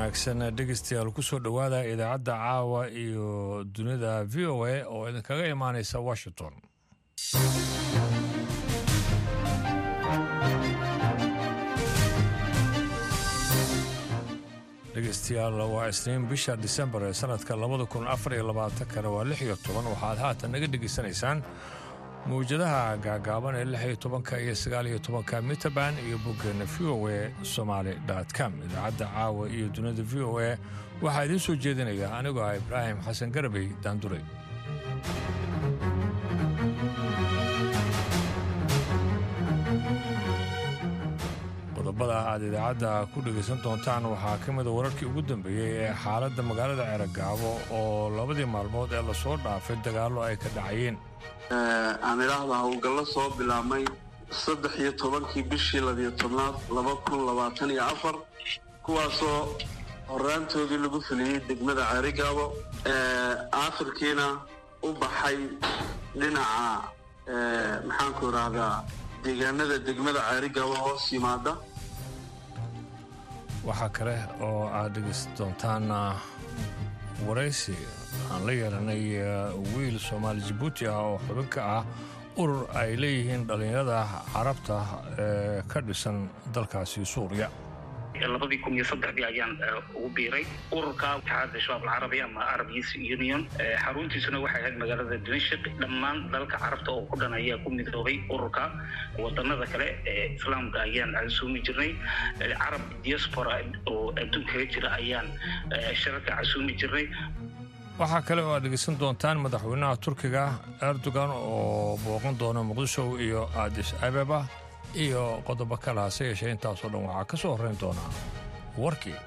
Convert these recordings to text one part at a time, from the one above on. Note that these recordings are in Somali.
wanaagsan dhegeystayaal kusoo dhowaada idaacadda caawa iyo dunida v o a oo idinkaga imaaneysa washington dhegeystayaal waa isniin bisha disembar ee sanadka labada kun afar iyo labaatankana waa lix iyo toban waxaad haatan naga dhegeysanaysaan mawjadaha gaagaaban ee lix iyo tobanka iyo sagaal iyo tobanka mitaban iyo boggeena v o a somaali com idaacadda caawa iyo dunida v o a waxaa idiin soo jeedinaya anigoo ah ibraahim xasan garabey daandure qodobada aad idaacadda ku dhegaysan doontaan waxaa ka mida wararkii ugu dambeeyey ee xaaladda magaalada ceeragaabo oo labadii maalmood ee lasoo dhaafay dagaallo ay ka dhacayeen aan idhaahda howlgallo soo bilaabmay saddex iyo tobankii bishii labiyo tobnaad laba kun labaatan iyo afar kuwaasoo horaantoodii lagu fuliyey degmada ceerigaabo aafirkiina u baxay dhinaca maxaanku idhaahdaa deegaanada degmada ceerigaabo hoos yimaada waxaa kale oo aad dhegaysan doontaan waraysi aan la yeelanay wiil soomaali jabuuti ah oo xubin ka ah urur ay leeyihiin dhallinyarada carabta ee ka dhisan dalkaasi suuriya labadii kun iyo saddexdii ayaan ugu biiray ururka itixaadda shabaab alcarabi ama arab youth union xaruntiisuna waxay ahayd magaalada dimashik dhammaan dalka carabta oo ku dhan ayaa ku midoobay ururka wadanada kale ee islaamka ayaan casuumi jirnay carab diaspora oo adduunkaga jira ayaan shirarka casuumi jirnay waxaa kale oo aad dhegeysan doontaan madaxweynaha turkiga erdogan oo booqan doona muqdisho iyo aadis abeba iyo qodobo kale hase yeeshee intaasoo dhan waxaa ka soo horrayn doonaa warkii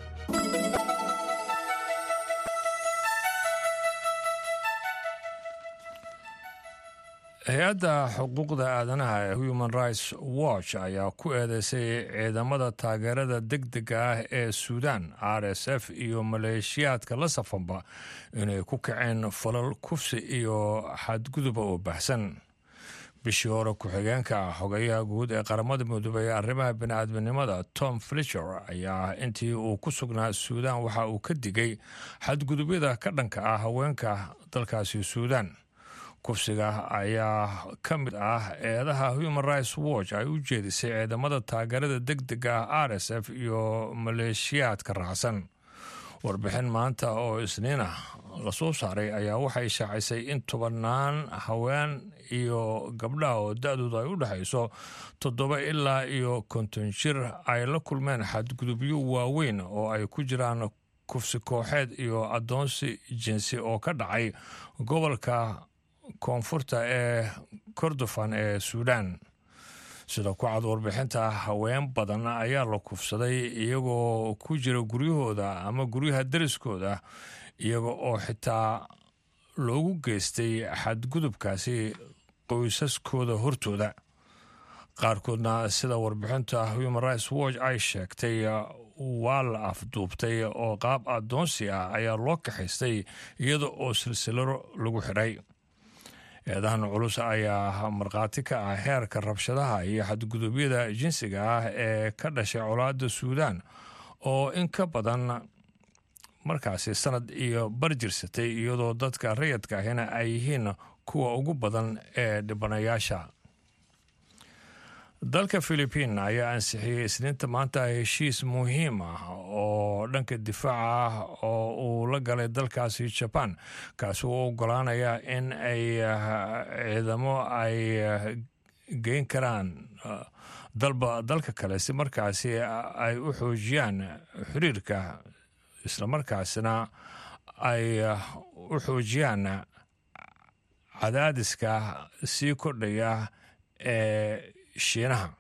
hay-adda xuquuqda aadanaha ee human rights watch ayaa ku eedeysay ciidamada taageerada deg dega ah ee suudan r s f iyo maleeshiyaadka la safanba inay ku kaceen falal kufsi iyo xadguduba oo baxsan bishii hore ku-xigeenka xogayaha guud ee qaramada midoobey ee arrimaha bini'aadminimada tom fletcher ayaa intii uu ku sugnaa suudan waxa uu ka digay xadgudubyada ka dhanka ah haweenka dalkaasi suudan kufsiga ayaa ka mid ah eedaha human rights watch ay u jeedisay ciidamada taageerada deg dega ah r s f iyo maleeshiyaadka raacsan warbixin maanta oo isniin ah lasoo saaray ayaa waxay shaacisay in tobannaan haween iyo gabdhaha oo da-dooda ay u dhexayso toddoba ilaa iyo konton jir ay la kulmeen xadgudubyo waaweyn oo ay ku jiraan kufsi kooxeed iyo addoonsi jinsi oo ka dhacay gobolka koonfurta ee kordofan ee suudaan sida ku cad warbixinta haween badan ayaa la kufsaday iyagoo ku jira guryahooda ama guryaha dariskooda iyaga oo xitaa loogu geystay xadgudubkaasi qoysaskooda hortooda qaarkoodna sida warbixinta human rights watch ay sheegtay waa la afduubtay oo qaab addoonsi ah ayaa loo kaxaystay iyada oo silsilaro lagu xidhay eedahan culus ayaa markhaati ka ah heerka rabshadaha iyo xadgudubyada jinsiga ah ee ka dhashay colaadda suudaan oo in ka badan markaasi sanad iyo barjirsatay iyadoo dadka rayadka ahina ay yihiin kuwa ugu badan ee dhibanayaasha dalka philibiin ayaa ansixiyey isniinta maanta heshiis muhiim ah oo dhanka difaaca ah oo uu la galay dalkaasi jaban kaasi uu ogolaanaya in ay ciidamo ay geyn karaan dalba dalka kale si markaasi ay u xoojiyaan xiriirka islamarkaasina ay u xoojiyaan cadaadiska sii kordhaya ee shiinaha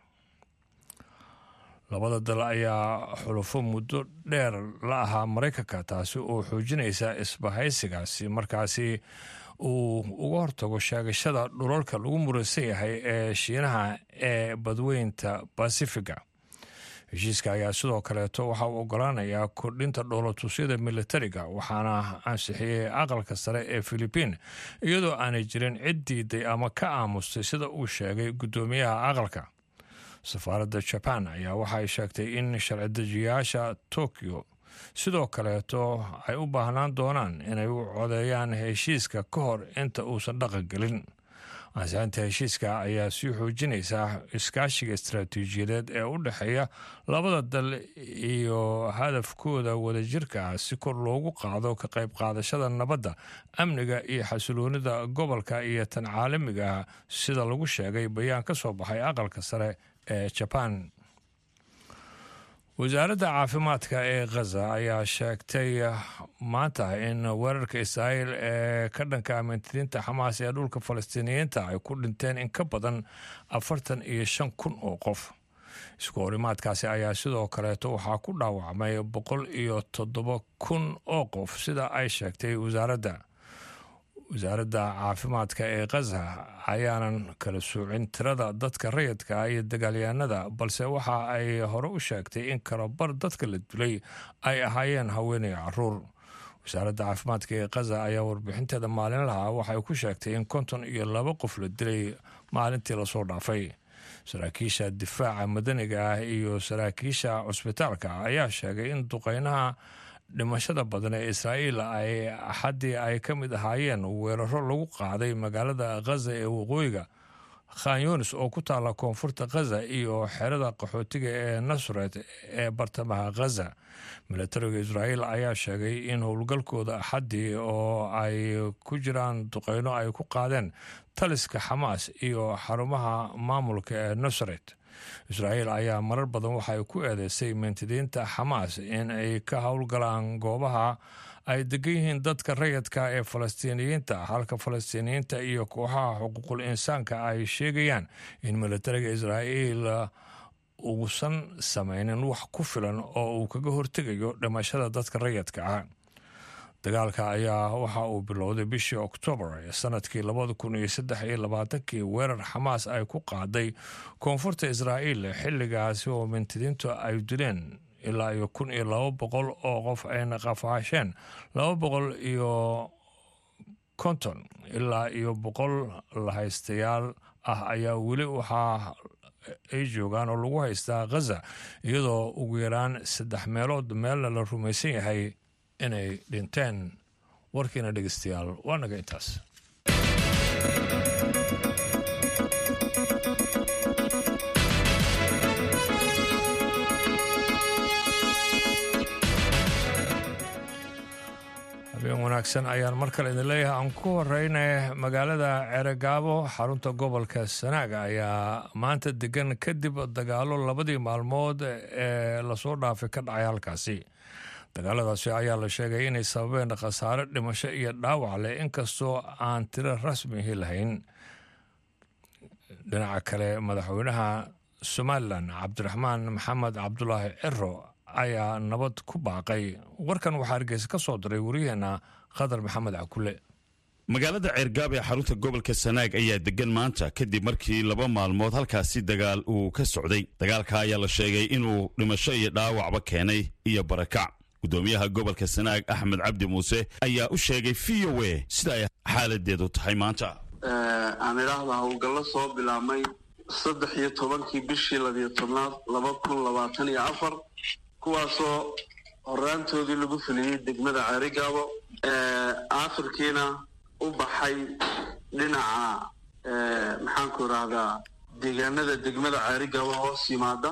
labada dal ayaa xulufo muddo dheer la ahaa maraykanka taasi oo xoojinaysa isbahaysigaasi markaasi uu uga hortago sheegashada dhulalka lagu muraysan yahay ee shiinaha ee badweynta basifiga heshiiska ayaa sidoo kaleeto waxa uu ogolaanayaa kordhinta dhoolatusyada militariga waxaana ansixiyey aqalka sare ee filibiin iyadoo aanay jirin cid diiday ama ka aamustay sida uu sheegay guddoomiyaha aqalka safaaradda jaban ayaa waxay sheegtay in sharci dejiyaasha tokyo sidoo kaleeto ay u baahnaan doonaan inay u codeeyaan heshiiska ka hor inta uusan dhaqan gelin ansixinta heshiiska ayaa sii xoojinaysaa iskaashiga istaraatiijiyadeed ee u dhexeeya labada dal iyo hadafkooda wadajirka ah si kor loogu qaado ka qayb qaadashada nabadda amniga iyo xasiloonida gobolka iyo tan caalamiga ah sida lagu sheegay bayaan ka soo baxay aqalka sare ee jabaan wasaaradda caafimaadka ee khaza ayaa sheegtay maanta in weerarka israa'iil ee ka dhanka amintiriinta xamaas ee dhulka falastiiniyiinta ay ku dhinteen in ka badan afartan iyo shan kun oo qof isku horimaadkaasi ayaa sidoo kaleeto waxaa ku dhaawacmay boqol iyo toddoba kun oo qof sida ay sheegtay wasaaradda wasaaradda caafimaadka ee khaza ayaanan kala soocin tirada dadka rayidka ah iyo dagaalyahanada balse waxa ay hore u sheegtay in kalabar dadka la dilay ay ahaayeen haweenay caruur wasaaradda caafimaadka ee khaza ayaa warbixinteeda maalinlaha waxay ku sheegtay in konton iyo laba qof la dilay maalintii lasoo dhaafay saraakiisha difaaca madaniga ah iyo saraakiisha cusbitaalka ayaa sheegay in duqeynaha dhimashada badan ee israa'iil ay axaddii ay ka mid ahaayeen weeraro lagu qaaday magaalada khaza ee waqooyiga khan yunis oo ku taalla koonfurta khaza iyo xerada qaxootiga ee nasret ee bartamaha khaza milatariga israa'iil ayaa sheegay in howlgalkooda axaddii oo ay ku jiraan duqeyno ay ku qaadeen taliska xamaas iyo xarumaha maamulka ee nasret israa'iil ayaa marar badan waxay ku eedeysay mintidiinta xamaas in ay ka howlgalaan goobaha ay degan yihiin dadka rayidka ee falastiiniyiinta halka falastiiniyiinta iyo kooxaha xuquuqul insaanka ay sheegayaan in milatariga israa'iil uusan samaynin wax ku filan oo uu kaga hortegayo dhimashada dadka rayidka ah dagaalka ayaa waxa uu bilowday bishii oktoobar ee sanadkii labada kun iyo saddex iyo labaatankii weerar xamaas ay ku qaaday koonfurta israa'iil xilligaasi oo mintidiintu ay dileen ilaa iyo kun iyo laba boqol oo qof ayna qafaasheen laba boqol iyo konton ilaa iyo boqol lahaystayaal ah ayaa weli waxaa ay joogaan oo lagu haystaa khaza iyadoo ugu yaraan saddex meelood meelna la rumaysan yahay inay dhinteen warkiina dhegeystayaal waa naga intaas habeen wanaagsan ayaan mar kale idin leeyahay aan ku horeyna magaalada ceregaabo xarunta gobolka sanaaga ayaa maanta degan kadib dagaalo labadii maalmood ee lasoo dhaafay ka dhacay halkaasi dagaaladaasi ayaa la sheegay inay sababeen khasaare dhimasho iyo dhaawac leh inkastoo aan tiro rasmihi lahayn dhinaca kale madaxweynaha somalilan cabdiraxmaan maxamed cabdulaahi ciro ayaa nabad ku baaqay warkan waxaa hargeysa ka soo diray waryaheena khadar maxamed cakule magaalada ceergaab ee xarunta gobolka sanaag ayaa degan maanta kadib markii laba maalmood halkaasi dagaal uu ka socday dagaalka ayaa la sheegay inuu dhimasho iyo dhaawacba keenay iyo barakac gudoomiyaha gobolka sanaag axmed cabdi muuse ayaa u sheegay v o a sida ay xaaladeedu tahay maanta aan idhaahda howlgallo soo bilaabmay saddex iyo tobankii bishii labiyo tobnaad laba kun labaatan iyo afar kuwaasoo horaantoodii lagu fuliyey degmada ceerigaabo aakhirkiina u baxay dhinaca maxaanku idhaahdaa deegaanada degmada ceerigaabo hoos yimaada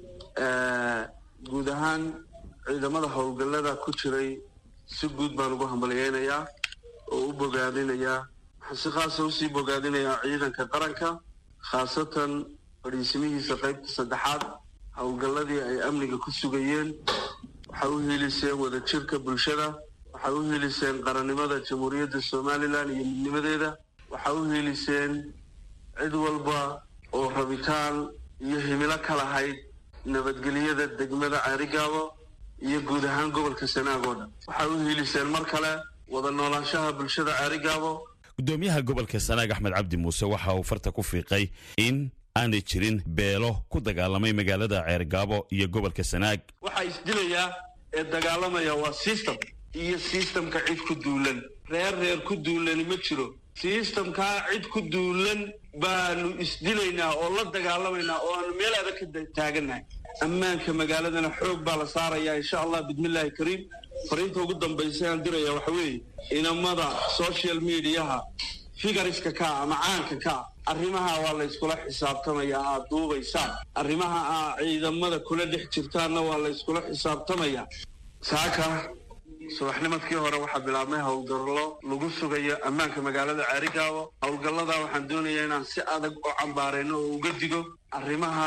guud ahaan ciidamada howlgallada ku jiray si guud baan ugu hambalyeynayaa oo u bogaadinayaa waxaan si khaasa usii bogaadinayaa ciidanka qaranka khaasatan fadhiisimihiisa qaybta saddexaad howlgalladii ay amniga ku sugayeen waxay u hiiliseen wadajirka bulshada waxay u hiiliseen qarannimada jamhuuriyadda somalilan iyo midnimadeeda waxay u hiiliseen cid walba oo rabitaan iyo himilo ka lahayd nabadgelyada degmada ceerigaabo iyo guud ahaan gobolka sanaag oo dhan waxay u hiiliseen mar kale wada noolaanshaha bulshada ceerigaabo gudoomiyaha gobolka sanaag axmed cabdi muuse waxa uu farta ku fiiqay in aanay jirin beelo ku dagaalamay magaalada ceergaabo iyo gobolka sanaag waxaa isdilayaa ee dagaalamaya waa system iyo systemka cid ku duulan reer reer ku duulani ma jiro systemkaa cid ku duulan baanu isdilaynaa oo la dagaalamaynaa oo aanu meel adag ka taagannahay ammaanka magaaladana xoog baa la saarayaa insha allah bismillaahi kariim fariinta ugu dambaysa aan diraya waxa weeye inamada social mediaha figariska kaa ama caanka kaa arrimaha waa la yskula xisaabtamayaa aad duubaysaan arrimaha aa ciidamada kula dhex jirtaanna waa la yskula xisaabtamayaa saaka subaxnimadkii hore waxaa bilaabmay howlgallo lagu sugayo ammaanka magaalada ceerigaabo howlgalladaa waxaan doonayaa inaan si adag u cambaarayno oo uga digo arrimaha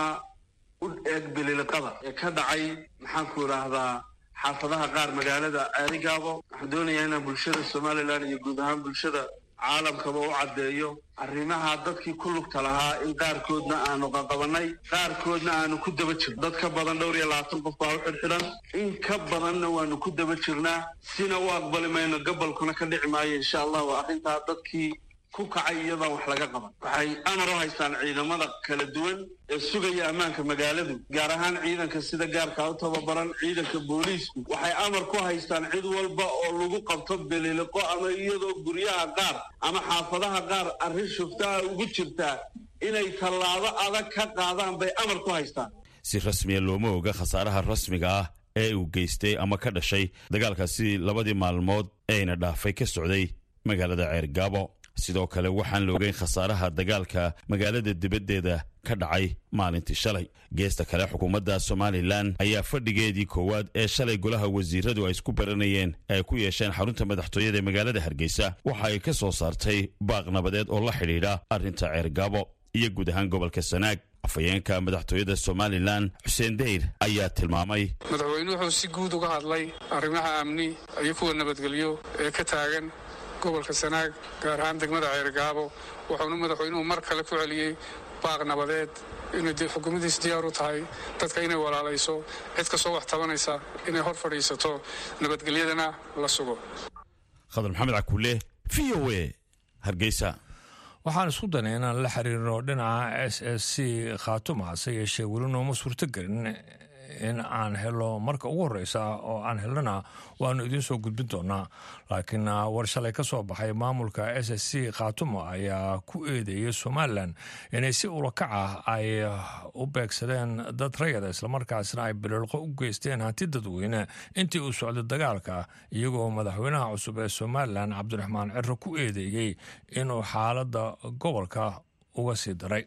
u eeg bililiqada ee ka dhacay maxaanku idhaahdaa xaafadaha qaar magaalada ceerigaabo waxaan doonayaa inaan bulshada somalilan iyo guud ahaan bulshada caalamkaba u caddeeyo arrimaha dadkii ku lugta lahaa in qaarkoodna aanu qaqabanay qaarkoodna aanu ku daba jirno dad ka badan dhowr iyo labaatan qof baa u xidhxidhan in ka badanna waanu ku daba jirnaa sina u aqbali mayno gabolkuna ka dhici maayo insha allah waa arrintaa dadkii ku kacay iyadaan wax laga qaban waxay amar u haystaan ciidamada kala duwan ee sugaya ammaanka magaaladu gaar ahaan ciidanka sida gaarkaa u tababaran ciidanka booliisku waxay amar ku haystaan cid walba oo lagu qabto beliliqo ama iyadoo guryaha qaar ama xaafadaha qaar arrin shuftaha ugu jirtaa inay tallaabo adag ka qaadaan bay amar ku haystaan si rasmiya looma oga khasaaraha rasmiga ah ee uu geystay ama ka dhashay dagaalkaasi labadii maalmood eeyna dhaafay ka socday magaalada ceergaabo sidoo kale waxaan la ogeyn khasaaraha dagaalka magaalada dibaddeeda ka dhacay maalintii shalay geesta kale xukuumadda somalilan ayaa fadhigeedii koowaad ee shalay golaha wasiiradu ay isku baranayeen ay ku yeesheen xarunta madaxtooyada ee magaalada hargeysa waxa ay ka soo saartay baaq nabadeed oo la xidhiidha arrinta ceergaabo iyo guud ahaan gobolka sanaag afhayeenka madaxtooyada somalilan xuseen deyr ayaa tilmaamay madaxweynuhu wuxuu si guud uga hadlay arrimaha amni iyo kuwa nabadgelyo ee ka taagan gobolka sanaag gaar ahaan degmada ceergaabo wuxuuna madaxweynuhu mar kale ku celiyey baaq nabadeed inay xukuumaddiis diyaar u tahay dadka inay walaalayso cid kastoo wax tabanaysa inay hor fadhiisato nabadgelyadana la sugo khadar maxamed cakuule v o e hargeysa waxaan isku danay inaan la xiriirno dhinaca s s c khaatuma hase yeeshee weli nooma suurto gelin in aan helo marka ugu horeysa oo aan helnana waanu idiin soo gudbin doonaa laakiin war shalay ka soo baxay maamulka s s c khaatuma ayaa ku eedeeyay somalilan inay si ulakac ah ay u beegsadeen dad rayada islamarkaasna ay biliilqo u geysteen hanti dadweyne intii uu socday dagaalka iyagoo madaxweynaha cusub ee somalilan cabdiraxmaan ciro ku eedeeyey inuu xaaladda gobolka uga sii daray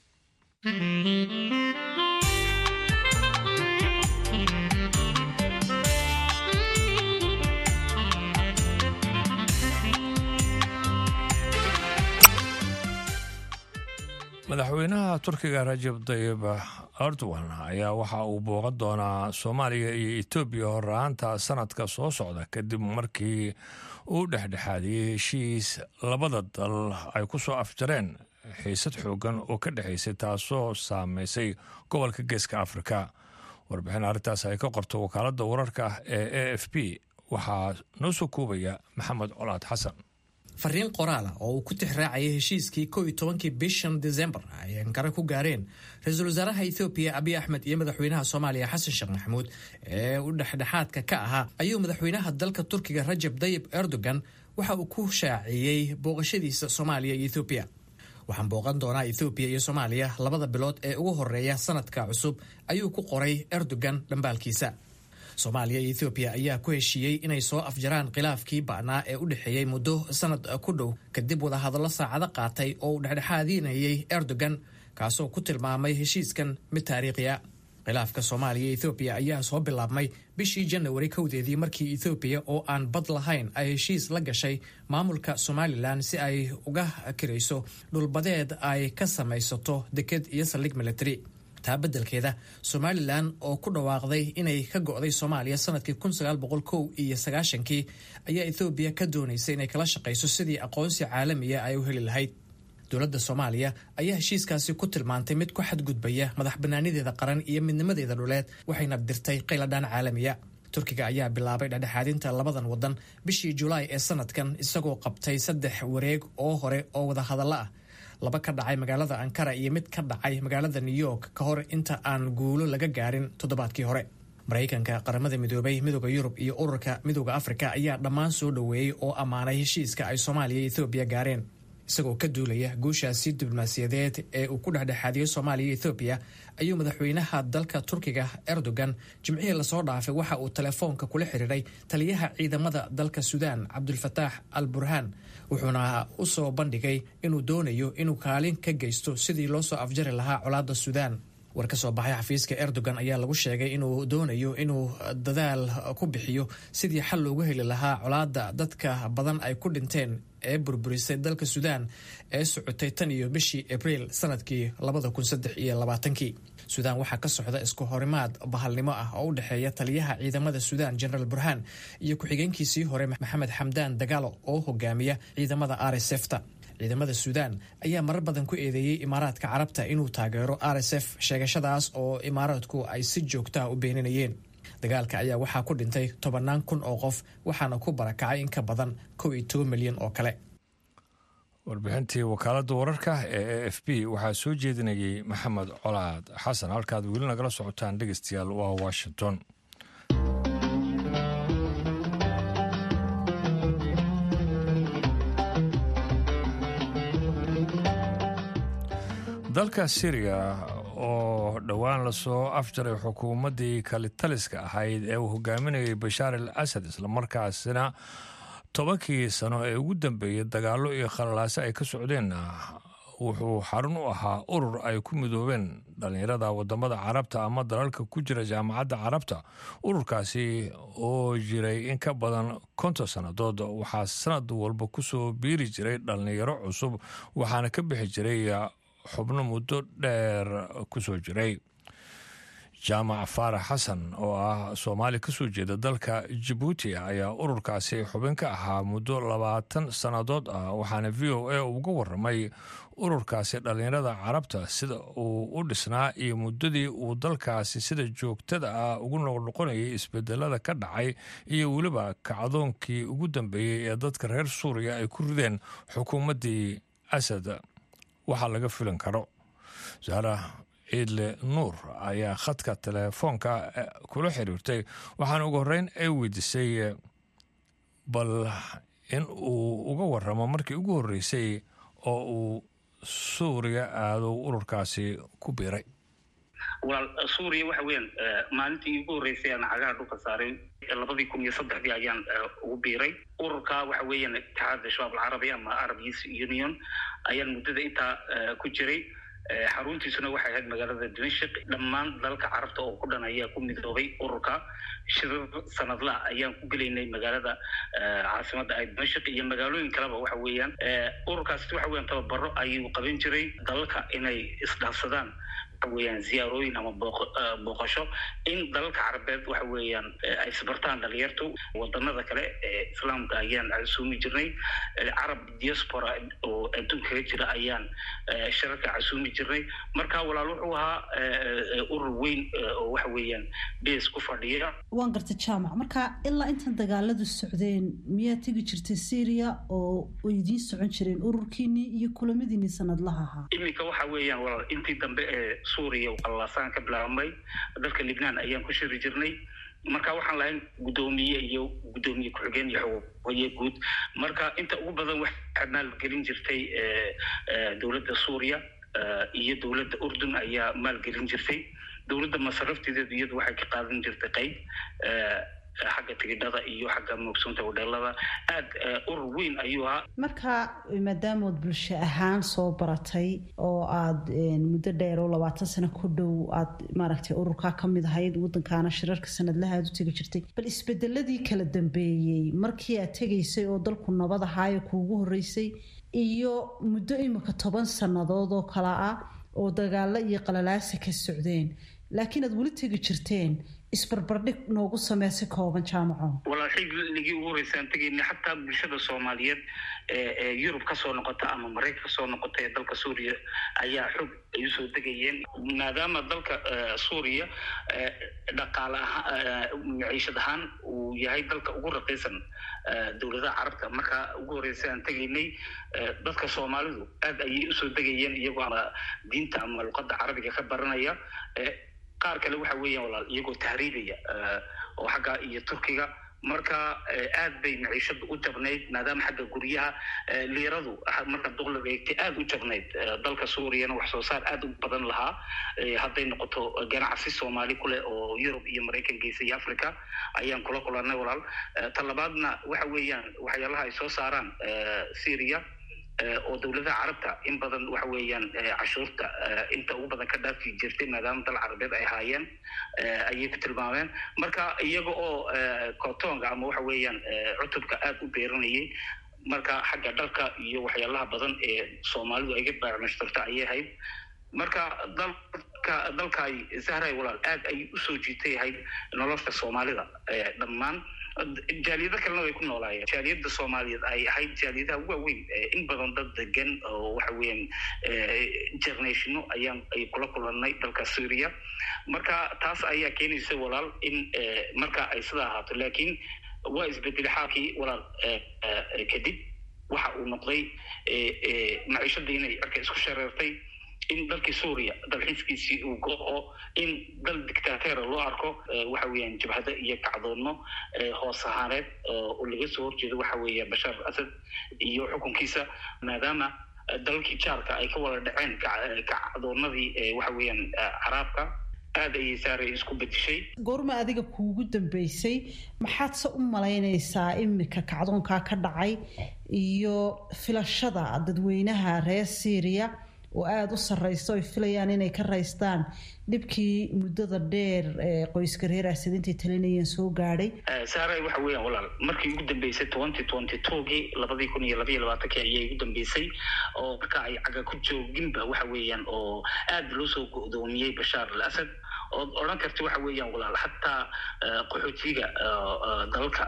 madaxweynaha turkiga rajab tayib erdogan ayaa waxa uu booqan doonaa soomaaliya iyo etoobiya horraanta sanadka soo socda kadib markii uu dhexdhexaadiyey heshiis labada dal ay ku soo afjareen xiisad xoogan oo ka dhexaysay taasoo saameysay gobolka geeska afrika warbixin arrintaas ay ka qorto wakaaladda wararka ee a f b waxaa noo soo koobaya maxamed colaad xasan fariin qoraala oo uu ku tixraacayay heshiiskii kow iyo tobankii bishan desembar ay ankara ku gaareen ra-iisul wasaaraha ethoobiya abiy axmed iyo madaxweynaha soomaaliya xasan sheekh maxamuud ee uu dhexdhexaadka ka ahaa ayuu madaxweynaha dalka turkiga rajab tayib erdogan waxa uu ku shaaciyey booqashadiisa soomaaliya iyo ethoobiya waxaan booqan doonaa ethoobiya iyo soomaaliya labada bilood ee ugu horeeya sanadka cusub ayuu ku qoray erdogan dhambaalkiisa soomaaliya iyo ethoobiya ayaa ku heshiiyey inay soo afjaraan khilaafkii ba'naa ee u dhexeeyey muddo sanad ku dhow kadib wadahadallo saacado qaatay oo uu dhexdhexaadinayay erdogan kaasoo ku tilmaamay heshiiskan mid taariikhiya khilaafka soomaaliya iyo ethoobiya ayaa soo bilaabmay bishii janawari kowdeedii markii ethoobiya oo aan bad lahayn ay heshiis la gashay maamulka somalilan si ay uga kirayso dhulbadeed ay ka samaysato deked iyo saldhig military taa beddelkeeda somalilan oo ku dhawaaqday inay ka go'day soomaaliya sanadkii kow iyo sagaashankii ayaa ethoobiya ka doonaysay inay kala shaqayso sidii aqoonsi caalamiya ay u heli lahayd dowladda soomaaliya ayaa heshiiskaasi ku tilmaantay mid ku xadgudbaya madax bannaanideeda qaran iyo midnimadeeda dhuleed waxayna dirtay qayladhaan caalamiya turkiga ayaa bilaabay dhexdhexaadinta labadan wadan bishii julaay ee sanadkan isagoo qabtay saddex wareeg oo hore oo wadahadallo ah laba ka dhacay magaalada ankara iyo mid ka dhacay magaalada new york ka hor inta aan guulo laga gaarin toddobaadkii hore maraykanka qaramada midoobay midooda yurub iyo ururka midooda afrika ayaa dhammaan soo dhoweeyey oo ammaanay heshiiska ay soomaaliya iyo ethoobiya gaareen isagoo ka duulaya guushaasi diblomaasiyadeed ee uu ku dhexdhexaadiyey soomaaliya iyo ethoobiya ayuu madaxweynaha dalka turkiga erdogan jimcihii lasoo dhaafay waxa uu telefoonka kula xiriiray taliyaha ciidamada dalka suudaan cabdulfataax al burhaan wuxuuna u soo bandhigay inuu doonayo inuu kaalin ka geysto sidii loo soo afjari lahaa colaadda suudaan war ka soo baxay xafiiska erdogan ayaa lagu sheegay inuu doonayo inuu dadaal ku bixiyo sidii xal loogu heli lahaa colaadda dadka badan ay ku dhinteen ee burburisay dalka suudaan ee socotay tan iyo bishii abriil sanadkii labada kun saddex iyo labaatankii suudaan waxaa ka socda isku horimaad bahalnimo ah oo u dhexeeya taliyaha ciidamada suudaan generaal burhaan iyo ku-xigeenkiisii hore maxamed xamdaan dagaalo oo hogaamiya ciidamada rsfta ciidamada suudaan ayaa marar badan ku eedeeyey imaaraadka carabta inuu taageero r s f sheegashadaas oo imaaraadku ay si joogtaha u beeninayeen dagaalka ayaa waxaa ku dhintay tobannaan kun oo qof waxaana ku barakacay in ka badan kow iyo toban milyan oo kale warbixintii wakaaladda wararka ee a f b waxaa soo jeedinayay maxamed colaad xasan halkaad weli nagala socotaan dhegeystayaal waa washington dalka syriya oo dhowaan lasoo afjaray xukuumaddii kalitaliska ahayd ee uu hogaaminayay bashaar al asad islamarkaasina tobankii sano ee ugu dambeeyey dagaallo iyo khalalaase ay ka socdeenna wuxuu xarun u ahaa urur ay ku midoobeen dhallinyarada wadamada carabta ama dalalka ku jira jaamacadda carabta ururkaasi oo jiray in ka badan konton sannadood waxaa sanad walba kusoo biiri jiray dhallinyaro cusub waxaana ka bixi jiray xubno muddo dheer kusoo jiray jaamac faarax xasan oo ah soomaali kasoo jeeda dalka jabuuti ayaa ururkaasi xubin ka ahaa muddo labaatan sannadood ah waxaana v o a uga waramay ururkaasi dhallinyarada carabta sida uu u dhisnaa iyo muddadii uu dalkaasi sida joogtada ah ugu noqnoqonayay isbedelada ka dhacay iyo weliba kacdoonkii ugu dambeeyey ee dadka reer suuriya ay ku rideen xukuumaddii asad waxaa laga filan karo saara ciidle nuur ayaa khadka telefoonka kula xiriirtay waxaana ugu horreyn ay weydiisay bal in uu uga waramo markii ugu horreysay oo uu suuriya aado ururkaasi ku biiray walaal suuriya waxa weeyaan maalintii ugu horreysay aan cagaha dhulka saaray labadii kun iyo saddexdii ayaan ugu biiray ururka waxa weeyaan itixaadda shabaab alcarabi ama arab youth union ayaan muddada intaa ku jiray xaruntiisuna waxay ahayd magaalada dimashik dhammaan dalalka carabta oo ku dhan ayaa ku midoobay ururka shirir sanadla ayaan ku gelaynay magaalada caasimadda ay dimashik iyo magaalooyin kaleba waxa weeyaan ururkaasi waxa weeyaan tababaro ayuu qaban jiray dalalka inay isdhaafsadaan waxa weeyaan ziyaarooyin ama booqasho in dalalka carabeed waxa weeyaan ay isbartaan dhalinyartu wadanada kale ee islaamka ayaan casuumi jirnay carab diaspora oo adduunka kaga jira ayaan shirarka casuumi jirnay marka walaal wuxuu ahaa urur weyn oo waxa weeyaan bees ku fadhiya waan garta jaamac marka ilaa intan dagaaladu socdeen miyaa tegi jirtay syria oo idiin socon jireen ururkiinii iyo kulamadiinii sanadlaha ahaa iminka waxa weeyaan walaal intii dambe ee suuriya qallaasaan ka bilaabmay dalka libnaan ayaan ku shiri jirnay marka waxaan lahayn guddoomiye iyo guddoomiye ku-xigeen iyo xogaye guud marka inta ugu badan waxaa maalgelin jirtay dowladda suuriya iyo dowladda urdun ayaa maalgelin jirtay dowladda masarafteedeedu iyadu waxay ka qaadan jirtay qayb xagga tigidhada iyo xagga moogsoonta hodheelada aada urur weyn ayuu ahaa marka maadaamood bulsho ahaan soo baratay oo aada muddo dheer oo labaatan sano ku dhow aada maaragtay ururkaa ka mid ahayd waddankaana shirarka sanadlaha aada u tegi jirtay bal isbedeladii kala dambeeyey markii aad tegaysay oo dalku nabad ahaayo kuugu horreysay iyo muddo imika toban sannadood oo kale ah oo dagaalo iyo qalalaasa ka socdeen laakiin aad weli tegi jirteen isbarbardhig noogu samee si kooban jaamaco walaal xilligii ugu horreysaan tegayna xataa bulshada soomaaliyeed ee yurub kasoo noqota ama maraykan kasoo noqota ee dalka suuriya ayaa xog ay usoo degayeen maadaama dalka suuriya dhaqaale ahaa maciishad ahaan uu yahay dalka ugu raqiisan dowladaha carabta markaa ugu horreysa aan tegaynay dadka soomaalidu aad ayay usoo degayeen iyagoo ama diinta ama luqadda carabiga ka baranaya qaar kale waxa weeyaan walaal iyagoo tahriibaya oo xagga iyo turkiga marka aad bay maciishada u jabnayd maadaama xagga guryaha liiradu marka duqliga eegtay aad u jabnayd dalka suuriyana wax soo saar aad u badan lahaa hadday noqoto ganacsi soomaali kuleh oo yurub iyo maraykan geysa iyo africa ayaan kula kulanay walaal talabaadna waxa weeyaan waxyaalaha ay soo saaraan syria oo dowladaha carabta in badan waxa weeyaan cashuurta inta ugu badan ka dhaafi jirtay maadaama dal carabeed ay haayeen ayay ku tilmaameen marka iyaga oo kotonga ama waxa weeyaan cutubka aada u beeranayay marka xagga dharka iyo waxyaalaha badan ee soomaalidu ayga baacmashtarta ayay ahayd marka dalka dalkaay zahray walaal aad ay usoo jiitay ahayd nolosha soomaalida dhammaan jaaliyado kalena way ku noolaayeen jaaliyada soomaaliyeed ay ahayd jaaliyadaha waaweyn in badan dad degan oo waxa weeyaan jarnatiino ayaan ay kula kulanay dalka syria marka taas ayaa keenaysa walaal in marka ay sida ahaato laakiin waa isbedelay xaalkii walaal kadib waxa uu noqday maciishadii inay cirka isku shareertay in dalkii suuriya dalxiiskiisii uu go-o in dal dictateera loo arko waxa weeyaan jabhado iyo kacdoonno hoos ahaaneed oo laga soo horjeedo waxa weeya bashaar asad iyo xukunkiisa maadaama dalalkii jaarka ay ka wada dhaceen kacdoonadii waxa weeyaan caraabka aad ayay saaray isku bedishay goorma adiga kuugu dambeysay maxaad se u malaynaysaa imika kacdoonkaa ka dhacay iyo filashada dadweynaha reer syria oo aada u sarreysa oy filayaan inay ka raystaan dhibkii muddada dheer ee qoyska reer asad intay talinayeen soo gaadhay saaray waxa weeyaan walaal markii ugu dambeysay twenty twenty twogii labadii kun iyo labaiyo labaatankii ayay ugu dambeysay oo marka ay caga ku jooginba waxa weeyaan oo aada loo soo go-doomiyey bashaar al asad ood odhan karta waxa weeyaan walaal xataa qaxootiga dalalka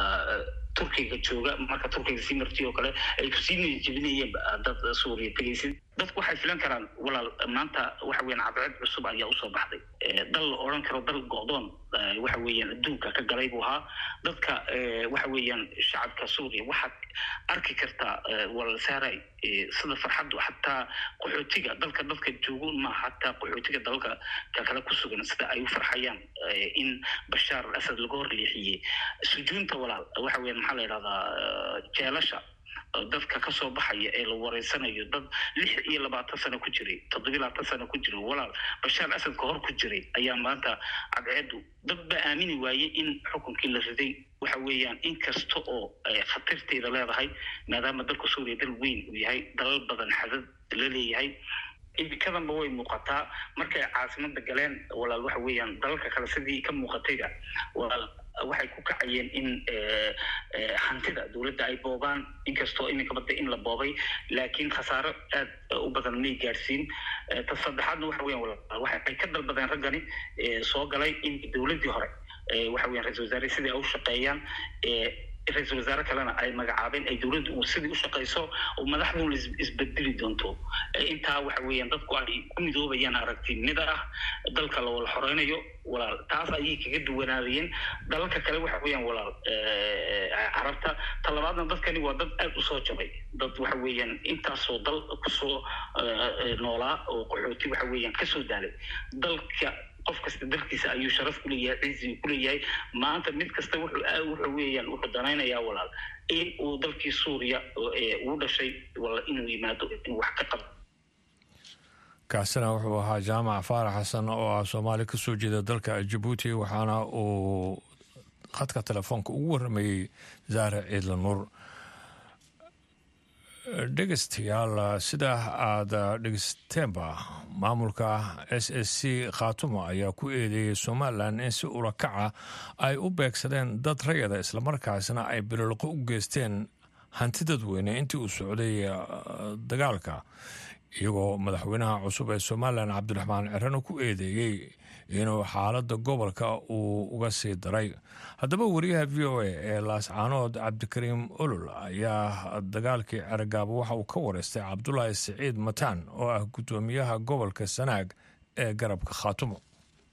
turkiga jooga marka turkiga sii marti oo kale ay kusii niyajebinayeen dad suuriya tegaysid dadku waxay filan karaan walaal maanta waxa weeyaan cadceed cusub ayaa usoo baxday dal la odhan karo dal go-doon waxa weeyaan adduunka ka galay buu ahaa dadka waxa weeyaan shacabka suuriya waxaad arki kartaa walaal saaray sida farxaddu xataa qaxootiga dalka dadka joogo maaha xataa qaxootiga dalalka ka kale ku sugan sida ay u farxayaan in bashaar al asad laga horleexiyey sujuunta walaal waxa weeyaan maxaa la yidhahdaa jeelasha dadka kasoo baxaya ee la wareysanayo dad lix iyo labaatan sano ku jiray toddobiy labaatan sano ku jiray walaal bashaar asad ka hor ku jiray ayaa maanta cadceedu dad baa aamini waayey in xukunkii la riday waxa weeyaan in kasta oo khatarteeda leedahay maadaama dalka suuriya dal weyn uu yahay dalal badan xadad la leeyahay imikadanba way muuqataa markay caasimada galeen walaal waxa weeyaan dalalka kale sidii ka muuqatayba walaal waxay ku kacayeen in hantida dowladda ay boobaan inkastoo iminka badda in la boobay laakiin khasaaro aad u badan may gaadhsiin ta saddexaadna waxa weyan walaal waxay ka dalbadeen raggani soo galay in dowladdii hore waxa weyan ra-isul wasaare sidii ay u shaqeeyaan ra-isul wasaare kalena ay magacaabeen ay dowladda uu sidii u shaqayso oo madaxduna isbedeli doonto intaa waxa weeyaan dadku ay ku midoobayaan aragtinida ah dalka la wala xoreynayo walaal taas ayay kaga duwanaadayeen dalalka kale waxa weeyaan walaal carabta talabaadna dadkani waa dad aada usoo jabay dad waxa weeyaan intaasoo dal kusoo noolaa oo qaxooti waxa weeyaan kasoo daalay dalka qof kasta dalkiisa ayuu sharaf ku leeyahay ciisi ku leeyahay maanta mid kasta wuxuu wuxuu weeyaan wuxuu danaynayaa walaal in uu dalkii suuriya uu dhashay wala inuu yimaado in wax ka qabo kaasina wuxuu ahaa jaamac faarax xasan oo ah soomaali ka soo jeeda dalka jabuuti waxaana uu khadka telefoonka ugu warramayey zaare ciidla nuur dhegeystayaal sidaa aada dhegeysteenba maamulka s s c khaatumo ayaa ku eedeeyey somalilan in si urakaca ay u beegsadeen dad rayada islamarkaasna ay bilolqo u geysteen hanti dadweyne intii uu socday dagaalka iyagoo madaxweynaha cusub ee somalilan cabdiraxmaan cirano ku eedeeyey inuu xaaladda gobolka uu uga sii daray haddaba wariyaha v o a ee laascaanood cabdikariim olol ayaa dagaalkii ceragaabo waxa uu ka wareystay cabdulaahi siciid mataan oo ah guddoomiyaha gobolka sanaag ee garabka khaatumo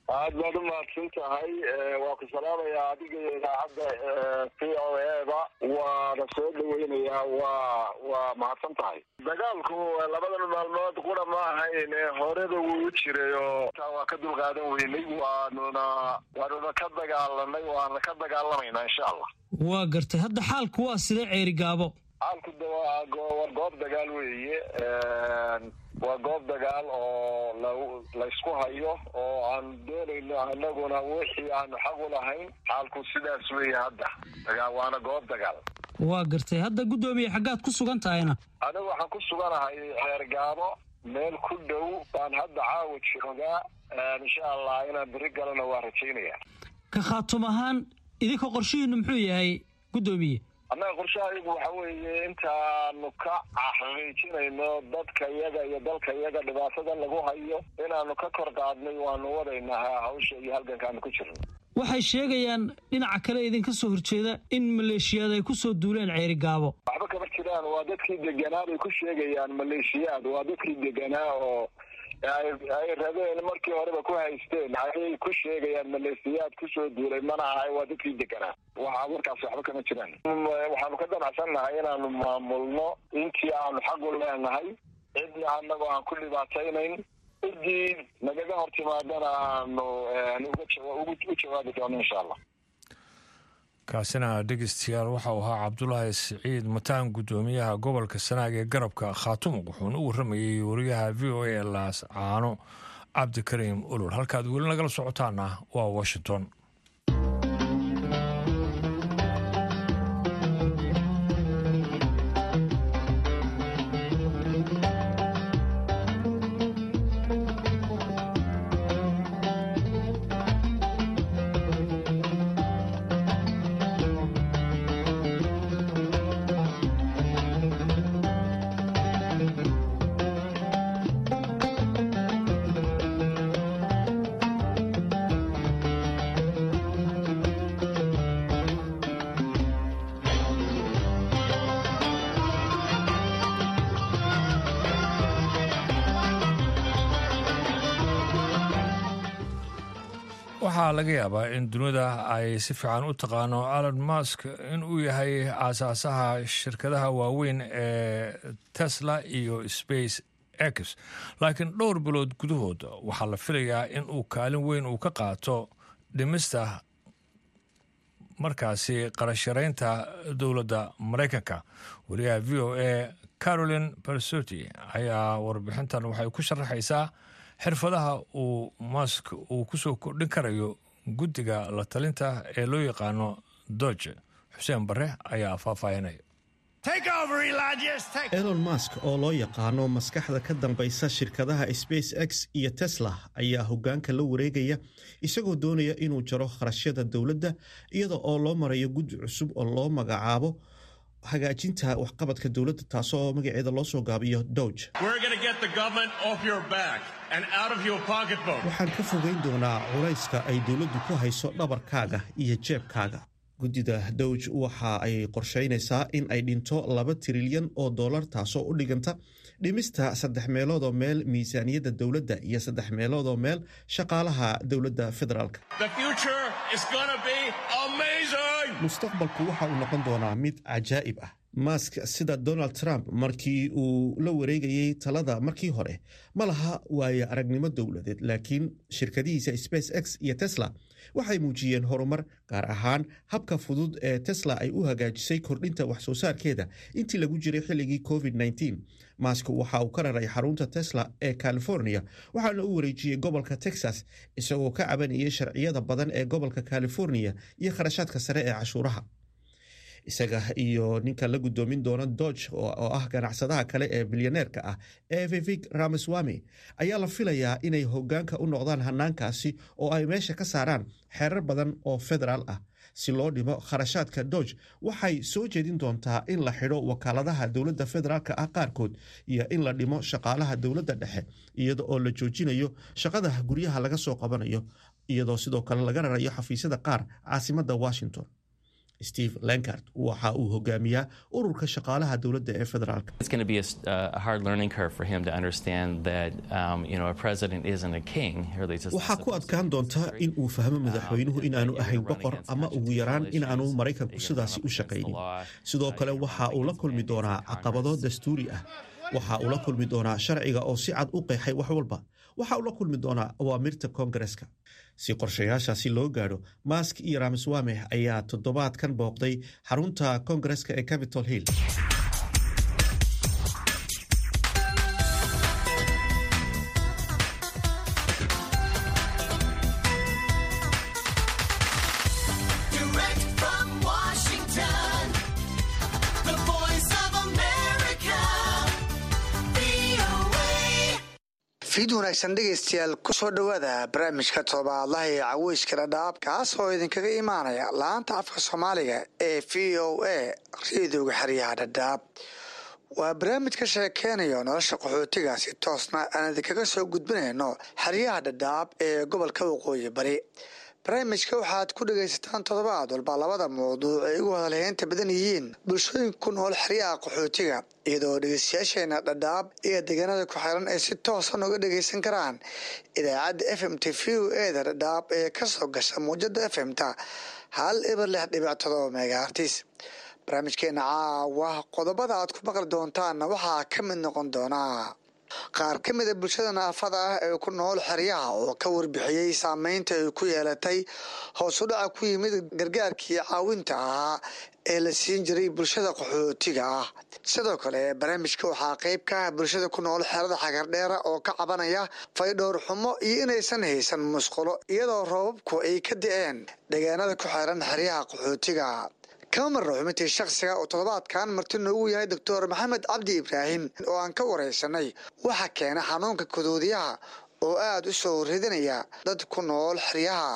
aad baad u mahadsan tahay waa ku salaamayaa adiga iyo idaacadda v o eda waana soo dhaweynayaa waa waa mahadsan tahay dagaalku labadan maalmood qura ma ahayn horeba wuu u jiray oo taa waa ka dulqaadan weynay waanuna waanuna ka dagaalanay waana ka dagaalamaynaa insha allah waa gartay hadda xaalku waa sidee ceeri gaabo xaalku de waa waa goob dagaal weeye waa goob dagaal oo la laysku hayo oo aan doonayno anaguna wixii aanu xaq u lahayn xaalku sidaas weeye hadda dagaa waana goob dagaal waa gartay hadda guddoomiye xaggaad ku sugan tahayna anigu waxaan ku suganahay xeer gaabo meel ku dhow baan hadda caawa joogaa insha allah inaan beri galana waa rajaynaya ka khaatum ahaan idinka qorshihiinu muxuu yahay guddoomiye annaga qorshahayagu waxa weeye intaanu ka xaqiijinayno dadka iyaga iyo dalka iyaga dhibaatada lagu hayo inaanu ka kor qaadnay waanu wadaynaa hawsha iyo halgankaanu ku jirno waxay sheegayaan dhinaca kale idinka soo horjeeda in maleeshiyaad ay ku soo duuleen ceeri gaabo waxba kama jiraan waa dadkii deganaa bay ku sheegayaan maleeshiyaad waa dadkii deganaa oo ay rabeen markii horeba ku haysteen ayay ku sheegayaan maleesiyaad kusoo duulay mana ahay waa dadkii deganaa waxa markaas waxba kama jiraan waxaanu ka damacsan nahay inaanu maamulno intii aanu xaq u leenahay cidna anagoo aan ku dhibaataynayn ciddii nagaga hor timaadana aanu u jawaabi doono insha allah kaasina dhegeystayaal waxa uu ahaa cabdulaahi siciid mataan guddoomiyaha gobolka sanaag ee garabka khaatumo wuxuuna u warramayey wariyaha v o a laas caano cabdikariim ulul halkaad weli nagala socotaana waa washington waxaa laga yaabaa in dunida ay si fiican u taqaano alon mask in uu yahay aasaasaha shirkadaha waaweyn ee tesla iyo space x laakiin dhowr bilood gudahood waxaa la filayaa in uu kaalin weyn uu ka qaato dhimista markaasi qarasharaynta dowladda maraykanka wariyaha v o a carolin bersoti ayaa warbixintan waxay ku sharaxaysaa xirfadaha uu mask uu kusoo kordhin karayo guddiga la talinta ee loo yaqaano doge xuseen bare ayaa faahfaahinaya elon mask oo loo yaqaano maskaxda ka dambaysa shirkadaha space x iyo tesla ayaa hoggaanka la wareegaya isagoo doonaya inuu jaro kharashyada dowladda iyada oo loo marayo guddi cusub oo loo magacaabo hagaajinta waxqabadka dowladda taasoo magaceeda loo soo gaabiyo doge waxaan ka fogeyn doonaa culayska ay dowladdu ku hayso dhabarkaaga iyo jeebkaaga guddida dowj waxa ay qorshaynaysaa in ay dhinto laba trilyan oo dollar taasoo u dhiganta dhimista saddex meeloodoo meel miisaaniyadda dowladda iyo saddex meeloodoo meel shaqaalaha dowladda federaalk mustaqbalku waxa uu noqon doonaa mid cajaa'ib ah mask sida donald trump markii uu la wareegayey talada markii hore ma laha waaye aragnimo dowladeed laakiin shirkadihiisa space x iyo tesla waxay muujiyeen horumar gaar ahaan habka fudud ee tesla ay u hagaajisay kordhinta wax soo saarkeeda intii lagu jiray xilligii covid mask waxa uu ka raray xarunta tesla ee california waxaana u wareejiyey gobolka texas isagoo ka cabanayay sharciyada badan ee gobolka california iyo kharashaadka sare ee cashuuraha isaga iyo ninka la gudoomin doona dodge oo ah ganacsadaha kale ee bilyaneerka ah ee vivik ramaswami ayaa la filayaa inay hogaanka u noqdaan hanaankaasi oo ay meesha ka saaraan xeerar badan oo federaal ah si loo dhimo kharashaadka dodge waxay soo jeedin doontaa in la xidho wakaaladaha dowladda federaalka ah qaarkood iyo in la dhimo shaqaalaha dowladda dhexe iyada oo la joojinayo shaqada guryaha laga soo qabanayo iyadoo sidoo kale laga rarayo xafiisyada qaar caasimadda washington steve lankard waxa uu hogaamiyaa ururka shaqaalaha dowladda ee federaalk waxaa ku adkaan doonta in uu fahmo madaxweynuhu inaanu ahayn boqor ama ugu yaraan inaanu maraykanku sidaasi u shaqaynin sidoo kale waxa uu la kulmi doonaa caqabado dastuuri ah waxa uu la kulmi doonaa sharciga oo si cad u qeexay wax walba waxa uu la kulmi doonaa awaamirta koongareska si qorshayaashaasi loo gaadho mask iyo ramaswame ayaa toddobaadkan booqday xarunta koongareska ee capitol hill fiid wanaagsan dhegaystayaal kusoo dhowaada barnaamijka toobaadlaha ee caweyska dhadhaab kaas oo idinkaga imaanaya laanta afka soomaaliga ee v o a reedooga xeryaha dhadhaab waa barnaamij ka sheekeynayo nolosha qaxootiga si toosna aan idinkaga soo gudbinayno xeryaha dhadhaab ee gobolka waqooyi bari barnaamijka waxaad ku dhagaysataan toddobaad walba labada mawduuc ay ugu hadalheynta badan yihiin bulshooyinka ku nool xeryaha qaxootiga iyadoo dhegeystayaasheena dhadhaab iyo deegaanada ku xiran ay si toosan uga dhagaysan karaan idaacadda f m t v o eda dhadhaab ee kasoo gasha muujada f m ta hal ibar lix dhibic todoba megaartis barnaamijkeena caawa qodobada aad ku maqli doontaanna waxaa ka mid noqon doonaa qaar ka mida bulshada naafada ah ee ku nool xeryaha oo ka warbixiyey saameynta ay ku yeelatay hoos u dhaca ku yimid gargaarkii caawinta ahaa ee la siin jiray bulshada qaxootiga ah sidoo kale barnaamijka waxaa qeyb ka ah bulshada ku nool xerada xagardheera oo ka cabanaya faydhowr xumo iyo inaysan haysan musqulo iyadoo roobabku ay ka da-een deegaanada ku xiran xeryaha qaxootiga kama marno xubintii shakhsiga oo toddobaadkan marti noogu yahay doctor maxamed cabdi ibraahim oo aan ka waraysanay waxa keena xanuunka kadoodiyaha oo aada u soo ridinaya dad ku nool xeryaha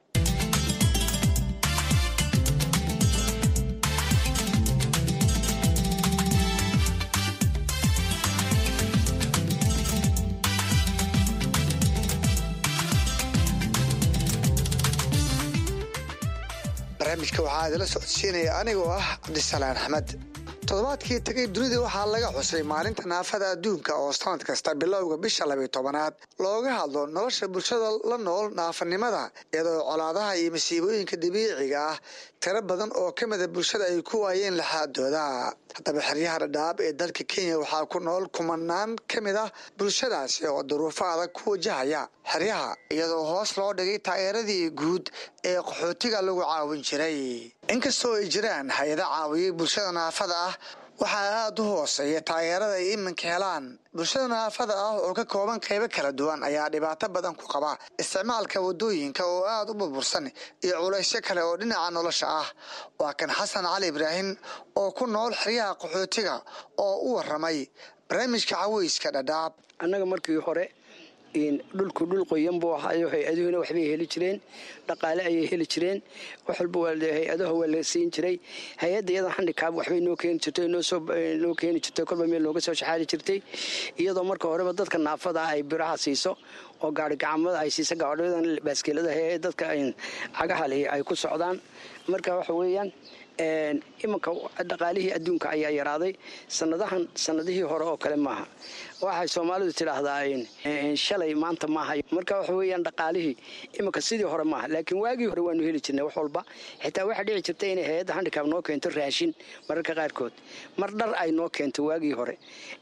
barnaamijka waxaa idila socodsiinaya anigoo ah cabdisalaan axmed toddobaadkii tagay dunida waxaa laga xusay maalinta naafada adduunka oo sanad kasta bilowga bisha labiyo tobanaad looga hadlo nolosha bulshada la nool naafanimada iyadoo colaadaha iyo masiibooyinka dabiiciga ah tiro badan oo ka mida bulshada ay ku waayeen laxaadooda haddaba xeryaha dhadhaab ee dalka kenya waxaa ku nool kumanaan ka mid ah bulshadaasi oo duruufo adag ku wajahaya xeryaha iyadoo hoos loo dhigay taageeradii guud ee qaxootiga lagu caawin jiray inkastoo ay jiraan hay-ada caawiyey bulshada naafada ah waxaa aada u hooseeya taageerada ay iminka helaan bulshada naafada ah oo ka kooban qaybo kala duwan ayaa dhibaato badan ku qaba isticmaalka wadooyinka oo aada u burbursan iyo culaysyo kale oo dhinaca nolosha ah waa kan xasan cali ibraahim oo ku nool xeryaha qaxootiga oo u waramay barnaamijka caweyska dhadhaab annaga markii hore dhulku dhul qoyan buu ahayo hay-aduhuna waxbay heli jireen dhaqaale ayay heli jireen wax walba hay-adaha waa la siin jiray hay-adda iyada handikaab waxbay noo keeni jirtay noo keeni jirtay kolba meel nooga soo shaxaali jirtay iyadoo marka horeba dadka naafada ah ay biraha siiso oo gaari gacamada ay siiso gaadhadan baaskeeladaha ee dadka cagaha leh ay ku socdaan marka waxa weeyaan iminka dhaqaalihii adduunka ayaa yaraaday sanadahan sanadihii hore oo kale maaha waxay soomaalidu tidhaahdaa shalay maanta maaha marka waxa weyaan dhaqaalihii iminka sidii hore maaha laakiin waagii hore waanu heli jirnay wax walba xitaa waxaa dhici jirta inay hay-adda handikaab noo keento raashin mararka qaarkood mar dhar ay noo keento waagii hore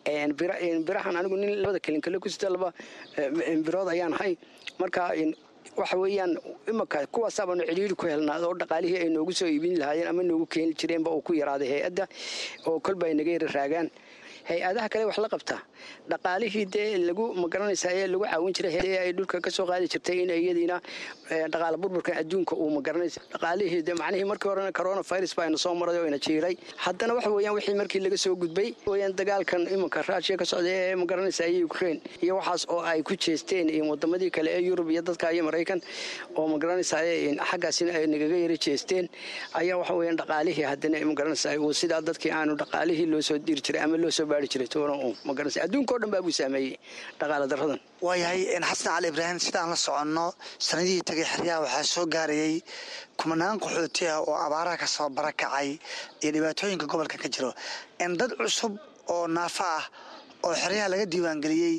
birahan anigu nin labada kelinkale ku sita laba birood ayaan ahay marka waxa weeyaan imanka kuwaasaabanu cidhiiri ku helnaa oo dhaqaalihii ay noogu soo iibin lahaayeen ama noogu keeni jireenba uu ku yaraaday hay-adda oo kolba ay naga yara raagaan hay-adaha kale wax la qabtaa dhaqaalihii dee lagu magaranaysaa ee lagu caawin jiray ee ay dhulka ka soo qaadi jirtay in iyadiina dhaqaala burburka adduunka uu magaranaysa dhaqaalihii dee macnihii markii horena corona virus baa ina soo maray oo ina jiiray haddana waxa weeyaan wixii markii laga soo gudbay weeyaan dagaalkan imanka raashiya ka socda ee magaranaysa iyo ukraine iyo waxaas oo ay ku jeesteen wadamadii kale ee yurub iyo dadka iyo maraykan oo magaranaysaa xaggaasina ay nagaga yara jeesteen ayaa waxa weeyaan dhaqaalihii haddana magaranaysaa sidaa dadkii aanu dhaqaalihii loo soo diri jiray ama loo soo baari jiray toona uun ma garanaysa adduunka oo dhan baa buu saameeyey dhaqaale darradan waayahay xasan cali ibraahim sidaan la soconno sanadihii tagay xeryaha waxaa soo gaarayay kumanaan qaxooti ah oo abaaraha ka soo barakacay iyo dhibaatooyinka gobolka ka jiro dad cusub oo naafa ah oo xeryaha laga diiwaangeliyey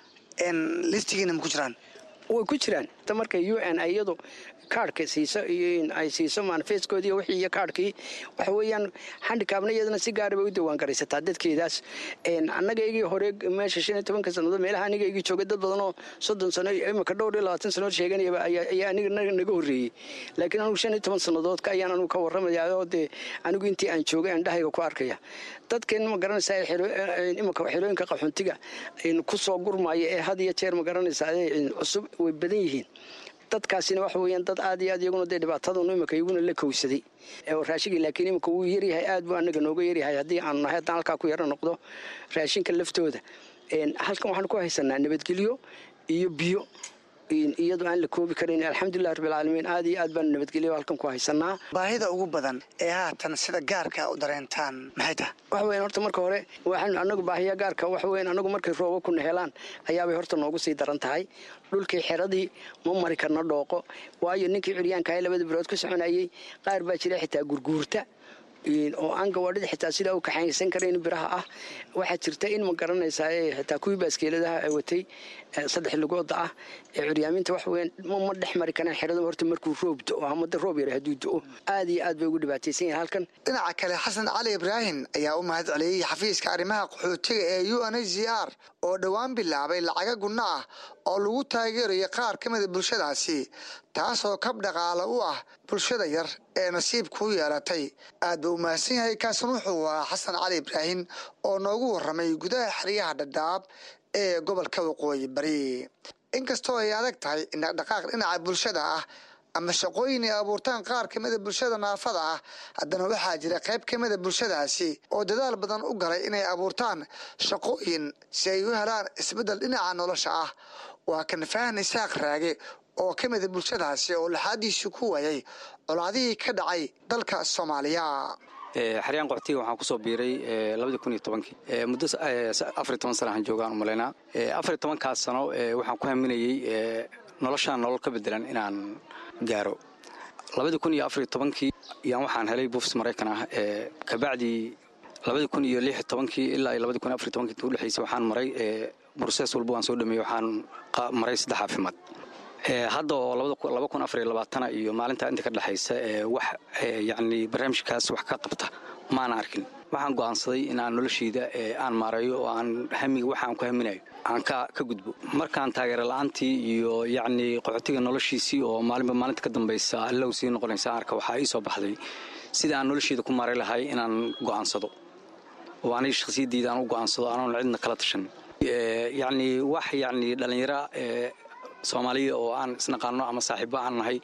listigiina ma ku jiraan way ku jiraan ta marka u n iyadu kaarhka siiso iyo ay siiso manifeskoodii wixii iyo kaarhkii waxa weeyaan handikaabna iyadana si gaara bay u diiwaan garaysataa dadkeedaas annagaygii hore meesha shan iyo tobanka sannadood meelaha anigaygii joogay dad badan oo soddon sano imika dhowr iyo labaatan sannadood sheeganayaba ayaa aniga naga horreeyey laakiin anugu shan iyo toban sannadoodka ayaan anugu ka warramaya oo dee anigu intii aan joogay aan dhahayga ku arkaya dadkan ma garanaysaa imika xerooyinka qaxoontiga ku soo gurmaya ee had iyo jeer ma garanaysaa cusub way badan yihiin dadkaasina waxa weeyaan dad aad iyo aad iyaguna dee dhibaatadanu imika iyaguna la kowsaday raashigii laakiin imika wuu yaryahay aad buu anaga nooga yaryahay haddii aanu nahay haddaan halkaa ku yaro noqdo raashinka laftooda halkan waxaanu ku haysanaa nabadgelyo iyo biyo iyadoo aan la koobi karan alxamdulilah rabbilcaalamiin aad iyo aad baanu nabadgelyo halkan ku haysanaa baahida ugu badan ee haatan sida gaarka u dareentaan maxay tahay waxa weyan horta marka hore waxaanu anagu baahiya gaarka waxa weyan anagu markay rooba kuna helaan ayaabay horta noogu sii daran tahay dhulkii xeradii ma mari karno dhooqo waayo ninkii curyaankaha labada bilood ka soconayey qaar baa jira xitaa gurguurta oo aan gawaadhida xitaa sidaa u kaxaysan karayn biraha ah waxaa jirta in ma garanaysaa xitaa kuwii baaskeeladaha watay saddex lugooda ah ee curyaaminta wax weyn ma dhex mari karaan xerada horta markuu roob do ama da roob yara hadduu do-o aad iyo aad bay ugu dhibaataysan yahay halkan dhinaca kale xasan cali ibraahim ayaa u mahad celiyey xafiiska arrimaha qaxootiga ee u n h c r oo dhowaan bilaabay lacaga gunno ah oo lagu taageerayo qaar ka mida bulshadaasi taasoo kab dhaqaale u ah bulshada yar ee nasiibku u yeelatay aad buu u mahadsan yahay kaasan wuxuu ahaa xasan cali ibraahim oo noogu warramay gudaha xeryaha dhadhaab ee gobolka waqooyi bari inkastoo ay adag tahay in dhaqdhaqaaq dhinaca bulshada ah ama shaqooyin ay abuurtaan qaar ka mida bulshada naafada ah haddana waxaa jira qayb ka mida bulshadaasi oo dadaal badan u galay inay abuurtaan shaqooyin si ay u helaan isbeddel dhinaca nolosha ah waa kan fahan isaaq raage oo ka mida bulshadaasi oo laxaadiisii ku waayay colaadihii ka dhacay dalka soomaaliya xaryaan qoxtiga waxaan kusoo biiray labadii kun iyo tobankii muddo afariy toban sana aan joogaan u malaynaa afariy tobankaas sano waxaan ku haminayey noloshaan nolol ka bedelan inaan gaaro labadii kun iyo afariy tobankii yaan waxaan helay buufs maraykan ah kabacdii labadii kun iyo lix tobankii ilaa iyo labadii kun iyo afariy tobankii inta udhexaysay waxaan maray brosees walba waan soo dhameeyey waxaan maray saddex caafimaad hadda oo laba kun afariyo labaatana iyo maalintaa inta ka dhexaysa wax yacni barnaamijkaas wax ka qabta maana arkin waxaan go'aansaday in aan noloshayda aan maareeyo oo aan hamiga waxa aan ku haminayo aan ka ka gudbo markaan taageero la-aantii iyo yacni qaxootiga noloshiisii oo maalinba maalinta ka dambaysa allow sii noqonaysa arka waxaa ii soo baxday sida aan noloshayda ku maaray lahay inaan go'aansado oo aniga shakhsiyaddiida aan u go'aansado anoon cidna kala tashan yacni wax yacni dhallinyaro soomaaliya oo aan isnaqaano ama saaxiibo aan nahay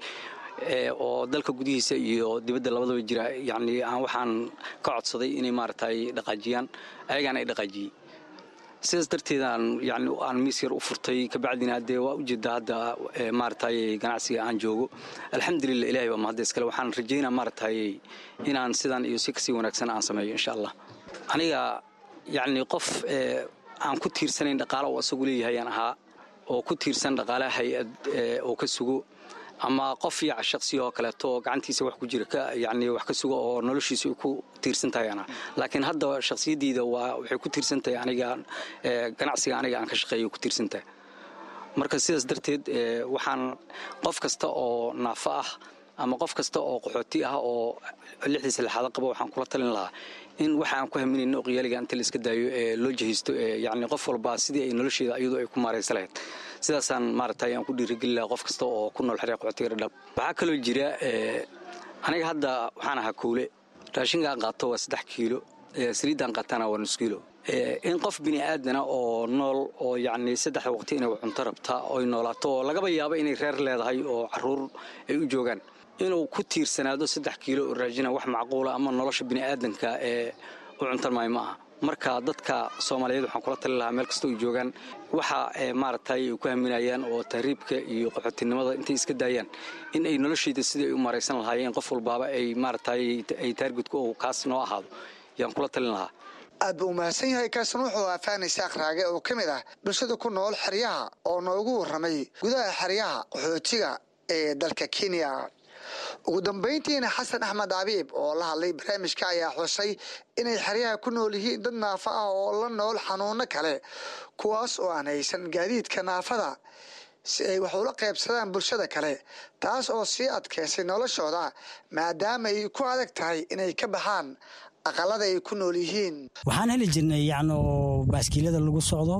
oo dalka gudihiisa iyo dibadda labadaba jira yacni aan waxaan ka codsaday inay maaragtay dhaqaajiyaan ayagaan ay dhaqaajiyey sidaas darteedaan yani aan miis yar u furtay kabacdina dee waa ujeedaa hadda maaragtay ganacsiga aan joogo alxamdulilah ilahay baa mahadda iskale waxaan rajaynaa maaragtay inaan sidan iyo si kasii wanaagsan aan sameeyo insha allah aniga yacni qof aan ku tiirsanayn dhaqaalo oo isagu leeyahayaan ahaa oo ku tiirsan dhaqaalaha hay-ad oo ka sugo ama qof yaca shaqsiya oo kaleeto oo gacantiisa wax ku jira yani wax ka sugo oo noloshiisa ay ku tiirsan tahay ana laakiin hadda shakhsiyaddiida waa waxay ku tiirsan tahay aniga ganacsiga aniga aan ka shaqeeyo ku tiirsan tahay marka sidaas darteed waxaan qof kasta oo naafo ah ama qof kasta oo qaxooti ah oo lixdiisa lixaado qaba waxaan kula talin lahaa in waxa aan ku haminayno oqyaaliga inta la iska daayo ee loo jahaysto yani qof walba sidii ay nolosheeda iyadu ay ku maaraysa lahayd sidaasaan maaragtay aan ku dhiirigeli lahaa qof kasta oo ku nool xerya qaxootiga dhadhab waxaa kaloo jira aniga hadda waxaan ahaa kowle raashinka aan qaato waa saddex kiilo saliiddaan qaatana waa nus kiilo in qof bini aadana oo nool oo yacni saddexda waqti inay cunto rabtaa oy noolaato oo lagaba yaabo inay reer leedahay oo caruur ay u joogaan inuu ku tiirsanaado saddex kiilo oo raajina wax macquula ama nolosha bini'aadanka ee u cuntan maayo ma aha marka dadka soomaaliyeed waxaan kula tali lahaa meel kasta ay joogaan waxa maaragtay ay ku haminayaan oo tahriibka iyo qaxootinimada intay iska daayaan in ay noloshayda sidii ay u maaraysan lahaayeen qof walbaaba ay maaragtay ay taargudka oo kaas noo ahaado yaan kula talin lahaa aad buu umahadsan yahay kaasna wuxuu aafaan isaaq raage oo ka mid ah bulshada ku nool xeryaha oo noogu warramay gudaha xeryaha qaxootiga ee dalka kenya ugu dambayntiina xasan axmed abiib oo la hadlay barnaamijka ayaa xusay inay xeryaha ku nool yihiin dad naafo ah oo la nool xanuuno kale kuwaas oo aan haysan gaadiidka naafada si ay wax ula qaybsadaan bulshada kale taas oo sii adkeysay noloshooda maadaama ay ku adag tahay inay ka baxaan aqalada ay ku nool yihiin waxaan heli jirnay yacni oo baaskiilada lagu socdo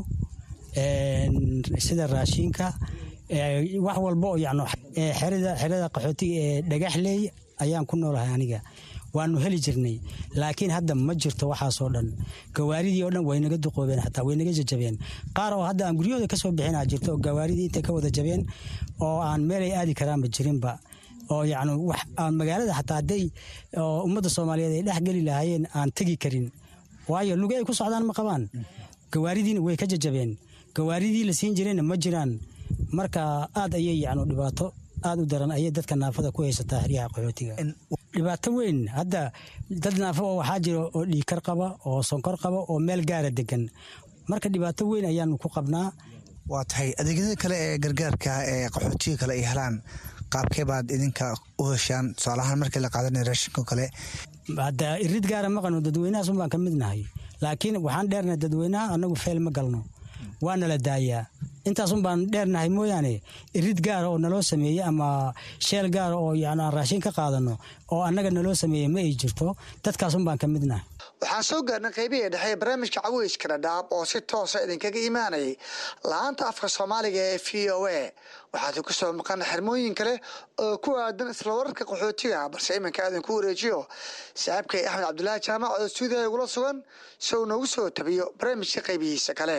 sida raashinka wax walba oo yacni xerada xerada qaxootiga ee dhagaxleey ayaan ku noolahay aniga waanu heli jirnay laakiin hadda ma jirto waxaasoo dhan gawaaridii oo dhan way naga duqoobeen xataa way naga jajabeen qaar oo hadda aan guryahooda ka soo bixinaa jirto oo gawaaridii intay ka wada jabeen oo aan meelay aadi karaanba jirinba oo yacni wax aan magaalada xataa hadday ummadda soomaaliyeed ay dhex geli lahaayeen aan tegi karin waayo luge ay ku socdaan ma qabaan gawaaridiina way ka jajabeen gawaaridii la siin jirayna ma jiraan marka aad ayay yacni dhibaato aad u daran ayay dadka naafada ku haysataa xeryaha qaxootiga dhibaato weyn hadda dad naafo oo waxaa jira oo dhiikar qaba oo sonkor qaba oo meel gaara degan marka dhibaato weyn ayaanu ku qabnaa waa tahay adeegyada kale ee gargaarka ee qaxootiga kale ay helaan qaabkee baad idinka u heshaan tusaalahaan markii la qaadanaya raashinko kale hadda irid gaara maqano dadweynahaas un baan ka mid nahay laakiin waxaan dheernahay dadweynaha annagu feel ma galno waa nala daayaa intaasun baan dheernahay mooyaane irid gaara oo naloo sameeyey ama sheel gaara oo yani aan raashin ka qaadano oo annaga naloo sameeyey ma ay jirto dadkaasun baan ka midnahay waxaan soo gaarnay qaybihii dhexe barnaamijka caweyska dhadhaab oo si toosa idinkaga imaanayay la-aanta afka soomaaliga ee v o a waxaad ku soo maqan xirmooyin kale oo ku aadan isla wararka qaxootiga balse iminka idinku wareejiyo saaxiibkay axmed cabdulaahi jaamac oo stuudiya igula sugan si uu noogu soo tabiyo barnaamijka qaybihiisa kale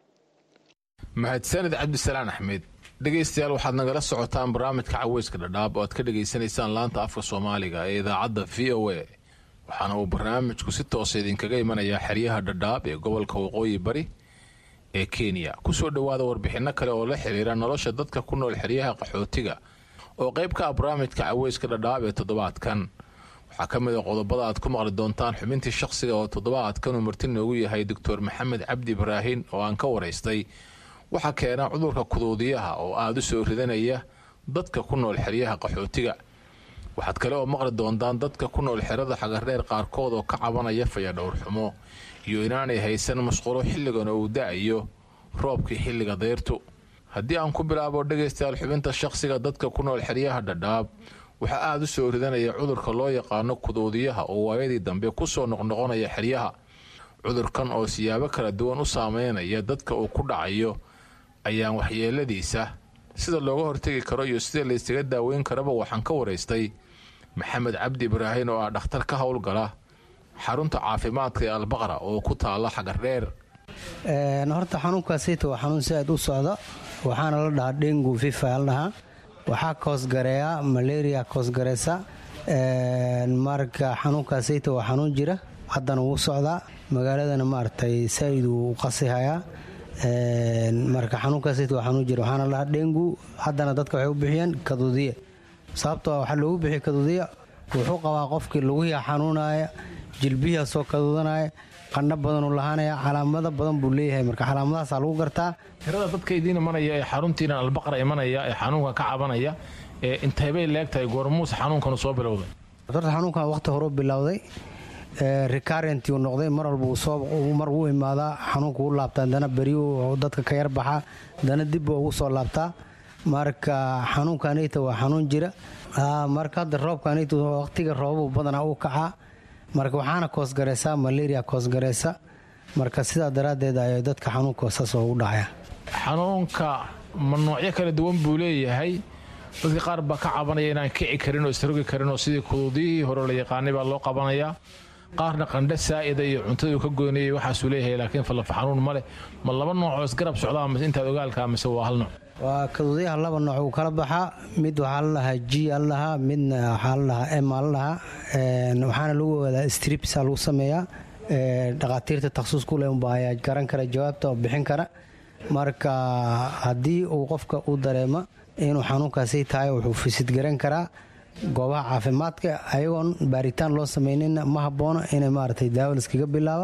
mahadsanid cabdisalaan axmed dhegaystayaal waxaad nagala socotaan barnaamijka caweyska dhadhaab oo aad ka dhegaysanaysaan laanta afka soomaaliga ee idaacadda v o a waxaana uu barnaamijku si toosa idinkaga imanayaa xeryaha dhadhaab ee gobolka waqooyi bari ee kenya kusoo dhowaada warbixinno kale oo la xiriira nolosha dadka ku nool xeryaha qaxootiga oo qayb ka ah barnaamijka caweyska dhadhaab ee toddobaadkan waxaa ka mid a qodobada aad ku maqli doontaan xubintii shaqsiga oo toddobaadkan uu marti noogu yahay doctor maxamed cabdi ibraahin oo aan ka waraystay waxaa keena cudurka kuduudiyaha oo aada u soo ridanaya dadka ku nool xeryaha qaxootiga waxaad kale oo maqli doontaan dadka ku nool xerada xagardheer qaarkood oo ka cabanaya fayadhowrxumo iyo inaanay haysan mashqulo xilligan oo uu da-ayo roobkii xilliga dayrtu haddii aan ku bilaabo dhegaystayaal xubinta shaqsiga dadka ku nool xeryaha dhadhaab waxaa aada u soo ridanaya cudurka loo yaqaano kuduudiyaha oo waayadii dambe kusoo noqnoqonaya xeryaha cudurkan oo siyaabo kala duwan u saameynaya dadka uu ku dhacayo ayaan waxyeeladiisa sida looga hortegi karo iyo sida laysaga daaweyn karaba waxaan ka waraystay maxamed cabdi ibraahin oo ah dhakhtar ka howlgala xarunta caafimaadka ee albaqra oo ku taala xagardheer horta xanuunkaasita waa xanuun si aad u socda waxaana la dhahaa dhengu fifa la dhahaa waxaa koosgareeya malaria koosgareysa marka xanuunkaasita waa xanuun jira haddana wuu socdaa magaaladana maaragtay saaid uu u qasihayaa marka xanuunkaasita waa xanuun jira waxaana la dhahaa dhengu haddana dadka waxay u bixiyeen kaduudiya sababtoo waxaa loogu bixiya kaduudiya wuxuu qabaa qofkii lugihi xanuunaya jilbihiia soo kaduudanaya qandho badanuu lahaanaya calaamado badan buu leeyahay marka calaamadahaasaa lagu gartaa tirada dadka idiin imanaya ee xaruntiinan albaqra imanaya ee xanuunkan ka cabanaya ee inteybay leegtahay goormuuse xanuunkanu soo bilowday horta xanuunkan waqti horeu bilowday recarentiu noqday mar walba mar wuu imaadaa xanuunka u laabtaa dana beriyu dadka ka yar baxaa dana dibbu ugu soo laabtaa marka xanuunkanita waa xanuun jira marka hadda roobkanita waqtiga roobu badanaa uu kacaa marka waxaana koosgareysaa malaria koosgareysa marka sidaa daraaddeed ay dadka xanuunka saas ugu dhacaya xanuunka ma noocyo kala duwan buu leeyahay dadka qaar baa ka cabanaya inaan kici karin oo isrogi karin oo sidii kuduudiyihii hore la yaqaanay baa loo qabanayaa qaarna qandho saa'ida iyo cuntaduu ka goynayay waxaasuu leeyahay laakiin fallafa xanuun ma leh ma laba noocoo isgarab socdaa mise intaad ogaalkaa mise waa hal nooc waa kaduudyaha laba nooc uu kala baxaa mid waxaa la dhahaa g a la dhahaa midna waxaa la dhahaa m a la dhahaa waxaana lagu ogaadaa stripsa lagu sameeyaa dhakhaatiirta takhsuus ku leh unba ayaa garan kara jawaabta oo bixin kara marka haddii uu qofka u dareemo inuu xanuunkaasi tahay wuxuu fisidgaran karaa goobaha caafimaadka ayagoon baaritaan loo sameynina ma haboono inay maaragtay daawo liskaga bilaaba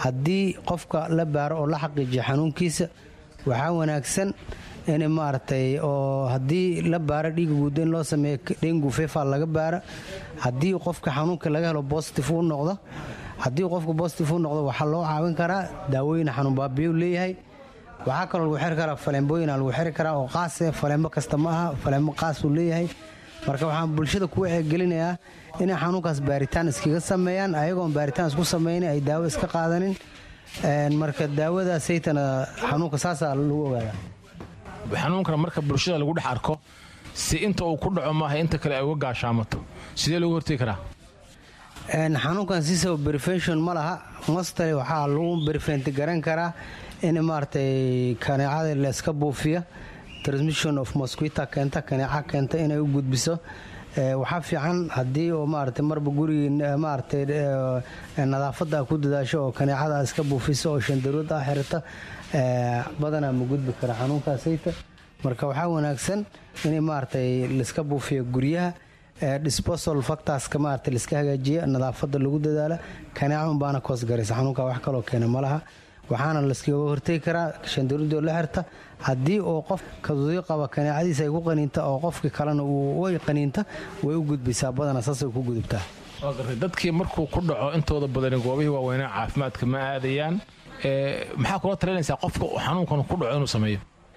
haddii qofka la baaro oo la xaqiijiyo xanuunkiisa waxaa wanaagsan in maaragtay oo haddii la baaro dhiiga guuda in loo sameeyo dhengu fefa laga baaro haddii qofka xanuunka laga helo bositif uu noqdo haddii qofka bositif uu noqdo waxaa loo caawin karaa daawooyin xanuun baabiyo leeyahay waxaa kaloo lagu xiri karaa faleembooyina lagu xiri karaa oo qaase faleembo kasta ma aha faleembo qaas uu leeyahay marka waxaan bulshada ku wacyigelinayaa inay xanuunkaas baaritaan iskaga sameeyaan ayagoon baaritaan isku samaynin ay daawo iska qaadanin marka daawadaasaytana xanuunka saasaa lagu ogaadaa xanuunkana marka bulshada lagu dhex arko si inta uu ku dhaco maaha inta kale ay uga gaashaamato sidee loogu hortegi karaa xanuunkan siisaba brefention ma laha mostale waxaa lagu brefenti garan karaa in maaragtay kaneecada layska buufiya transmission of mosquita keenta kaneeca keenta inay u gudbiso waxaa fiican haddii oo maaragtay marba gurigii maaragtay nadaafadda ku dadaasho oo kaneecada iska buufiso oo shandarood ah xirata badanaa ma gudbi kara xanuunkaasayta marka waxaa wanaagsan in maaragtay laiska buufiyo guryaha disposal factorska maaragtay laiska hagaajiya nadaafadda lagu dadaala kaneeca unbaana koos garaysa xanuunka wax kaloo keena ma laha waxaana laskaga hortegi karaa shandaruudoo la xirta haddii oo qof kadudii qaba kaneecadiisa ay ku qaniinta oo qofkii kalena way qaniinta way u gudbaysaa badana saasay ku gudubtaa waa gartay dadkii markuu ku dhaco intooda badani goobihii waaweynaa caafimaadka ma aadayaan maxaa kula talinaysaa qofka xanuunkan ku dhaco inuu sameeyo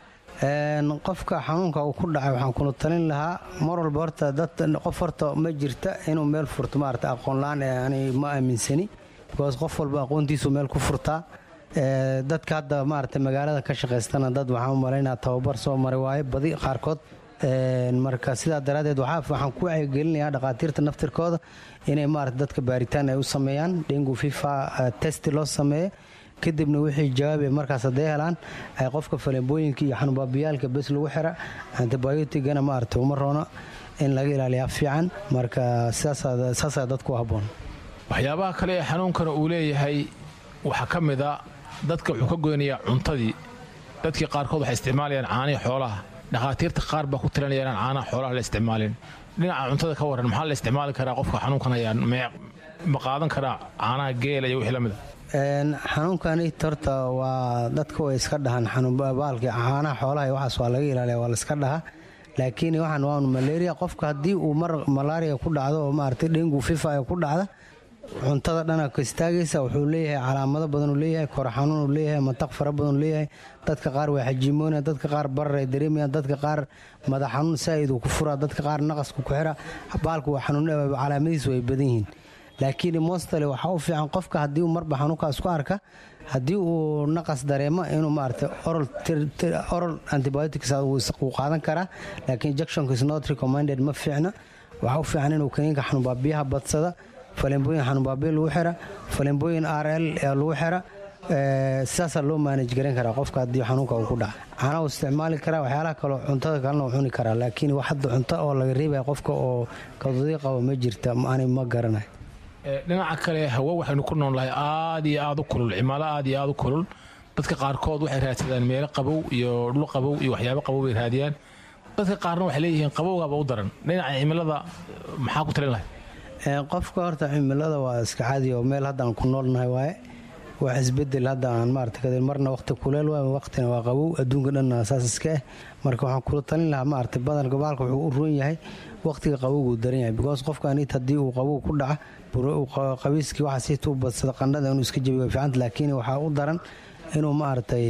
qofka xanuunka uu ku dhacay waxaan kula talin lahaa mar walba horta dad qof horta ma jirta inuu meel furto maarata aqoonla-aan ani ma aaminsani because qof walba aqoontiisu meel ku furtaa dadka hadda maarata magaalada ka shaqaystana dad waxaan u malaynaa tababar soo maray waaye badi qaarkood marka sidaa daraaddeed waxaan ku wacyigelinayaa dhakhaatiirta naftirkooda inay maarata dadka baaritaan ay u sameeyaan dengu fifa testi loo sameeyo kadibna wixii jawaabe markaas hadday helaan ay qofka faleembooyinka iyo xanuunbaabiyaalka bes lagu xira antibiotigana maarata uma roona in laga ilaaliyaa fiican marka saasaa dadku u habboon waxyaabaha kale ee xanuunkana uu leeyahay waxaa ka mid a dadka wuxuu ka goynayaa cuntadii dadkii qaarkood waxay isticmaalayaan caanihii xoolaha dhakhaatiirta qaar baa ku tiranaya inaan caanaha xoolaha la isticmaalin dhinaca cuntada ka warran maxaa la isticmaali karaa qofka xanuunkan ayaa ma qaadan karaa caanaha geela iyo wixii la mida xanuunkani horta waa dadka way iska dhahaan xanuunbaalka caanaha xoolaha iyo waxaas waa laga ilaaliya waa la iska dhahaa laakiin waxaan waa malaria qofka haddii uu mar malaria ku dhacdo oo maaragtay dhengu fifa ay ku dhacda cuntada dhana ka istaagaysa wuxuu leeyahay calaamado badan uu leeyahay kor xanuun uu leeyahay mataq fara badan uu leeyahay dadka qaar waa xajiimoonaya dadka qaar barar ay dareemayaan dadka qaar madax xanuun saa'id uu ku furaa dadka qaar naqasku ku xira baalku waa xanuun calaamadiisu way badan yihiin laakiin mostale waxaa u fiican qofka haddii uu marba xanuunkaas ku arka haddii uu naqas dareemo inuu maaragtay oral antibiotics uu qaadan karaa laakiin injectionka is not recommended ma fiicna waxaa u fiican inuu kaniinka xanuunbaabiyaha badsada faleembooyin xanuunbaabiya lagu xira faleembooyin r l lagu xira sidaasaa loo maanaj garan karaa qofka haddii xanuunka uu ku dhaca caana uu isticmaali karaa waxyaalaha kaleo cuntada kalena uu cuni karaa laakiin wax hadda cunto oo laga reebaya qofka oo kadudii qaba ma jirta ani ma garanayo dhinaca kale hawo waxaynu ku noolnahay aad iyo aad u kulul cimalo aad iyo aad u kulul dadka qaarkood waxay raadsadaan meelo qabow iyo dhul qabow iyo waxyaabo qabow bay raadiyaan dadka qaarna waxay leeyihiin qabowgaba u daran dhinaca cimilada maxaa ku talin lahay qofka horta cimilada waa iska caadi oo meel haddaan ku noolnahay waaye wax isbedel hadda aan maarata marna waqti kuleel waay waqtina waa qabow adduunka dhanna saas iska ah marka waxaan kula talin lahaa maarata badan gobaalka wuxuu u roon yahay waqtiga qabowguu daran yahay because qofkan it haddii uu qabow ku dhaca qabiiskii waxaa siita u badsada qandhada inuu iska jabiyo fiicanta laakiin waxaa u daran inuu maaragtay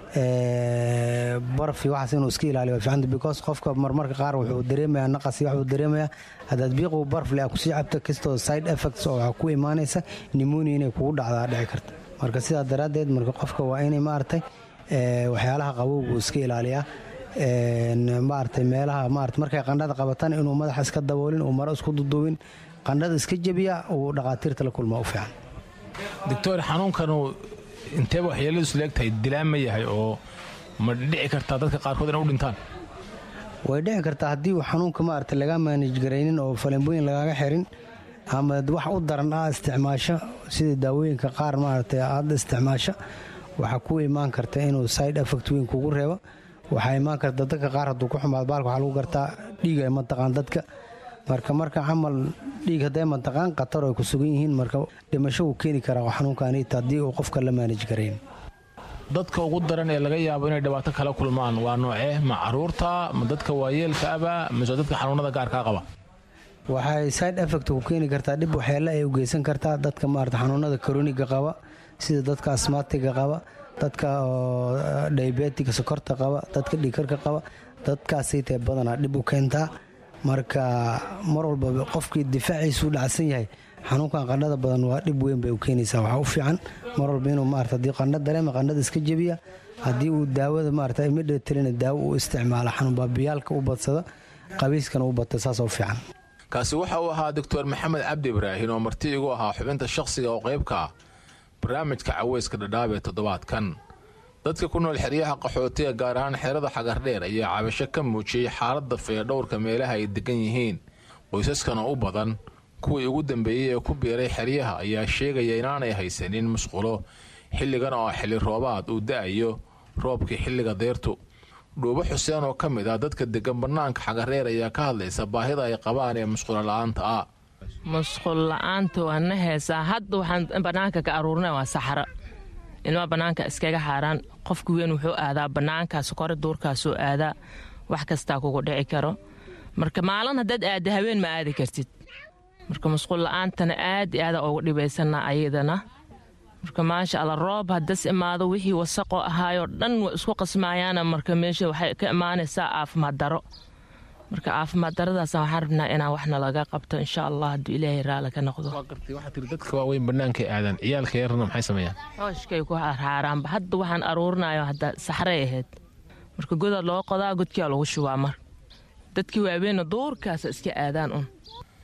barfi waxaas inuu iska ilaaliyo fiicanta because qofka marmarka qaar wuxuu dareemayaa naqasi waxuu dareemayaa haddaad biiqu barf le kusii cabta kastoo side effects oo waxaa ku imaanaysa pneumonia inay kugu dhacdaa dhici karta marka sidaa daraaddeed marka qofka waa inay maaragtay waxyaalaha qabowgu iska ilaaliyaa maaragtay meelaha maarata markay qandhada qabataan inuu madaxa iska daboolin uu maro isku duduubin qandhada iska jebiya uu dhaqaatiirta la kulmaa u fiican doctor xanuunkanu inteeba waxyeeladiisu leegtahay dilaan ma yahay oo ma dhici kartaa dadka qaarkood inay u dhintaan way dhici kartaa haddii uu xanuunka maarata laga maanaj garaynin oo faleembooyin lagaaga xirin ama wax u daran ah isticmaasho sida daawooyinka qaar maarata aada isticmaasho waxaa ku imaan karta inuu side effect weyn kugu reebo waxaa imaan karta dadka qaar hadduu ku xumaado baalka waxaa lagu gartaa dhiiga mataqaan dadka marka marka camal dhiig hadday mataqaan khatar ay ku sugan yihiin marka dhimasho wuu keeni karaa xanuunkaaniita haddii uu qofka la maanaj garayn dadka ugu daran ee laga yaabo inay dhibaato kala kulmaan waa noocee ma caruurta ma dadka waayeelka aba mise dadka xanuunada gaarkaa qaba waxay side effect ku keeni kartaa dhib waxyeele ay u geysan kartaa dadka maarata xanuunada koroniga qaba sida dadka asmaatiga qaba dadka diabetiga sokorta qaba dadka dhiikarka qaba dadkaasaytee badanaa dhib u keentaa marka mar walba qofkii difaaciisu u dhacsan yahay xanuunkan qandhada badan waa dhib weyn bay u keenaysaa waxaa u fiican mar walba inuu maarata haddii qandho dareema qandhada iska jebiya haddii uu daawada maarata imidhetelina daawo u isticmaala xanuunbaabiyaalka u badsada qabiiskana u bata saasoo fiican kaasi waxa uu ahaa doctor maxamed cabdi ibraahin oo marti igu ahaa xubinta shakhsiga oo qaybka ah barnaamijka caweyska dhadhaab ee toddobaadkan dadka ku nool xeryaha qaxootiga gaar ahaan xerada xagardheer ayaa cabasho ka muujiyey xaaladda fayadhowrka meelaha ay degan yihiin qoysaskana u badan kuwii ugu dambeeyey ee ku biiray xeryaha ayaa sheegaya inaanay haysanin musqulo xilligan oo xilli roobaad uu da'ayo roobkii xilliga deyrtu dhuubo xuseen oo ka mid ah dadka degan bannaanka xagareer ayaa ka hadlaysa baahida ay qabaan ee musqulo la'aanta ah musqul la-aanta waa na heesaa hadda waxaan bannaanka ka aruurinay waa saxaro ilmaa bannaanka iskaga xaaraan qofka weyn wuxuu aadaa bannaankaas kore duurkaasuu aadaa wax kastaa kugu dhici karo marka maalin haddaad aada haween ma aadi kartid marka musqul la-aantana aad i aada ugu dhibaysanaa ayadana marka maasha alla roob hadas imaado wixii wasaqoo ahaayoo dhan wa isku qasmaayaana marka meesha waxay ka imaanaysaa caafimaad daro marka caafimaad daradaas waxaan rabnaa inaan waxna laga qabto insha allah hadduu ilaahay raali ka noqdo dadka waaweyn bannaankay aadaan ciyaalka yarna maxay sameeyaan hooshkay ku harhaaraanba hadda waxaan aruurinayo hadda saxray ahayd marka godaa loo qodaa godkiaa lagu shubaa mar dadkii waaweynna duurkaasa iska aadaan un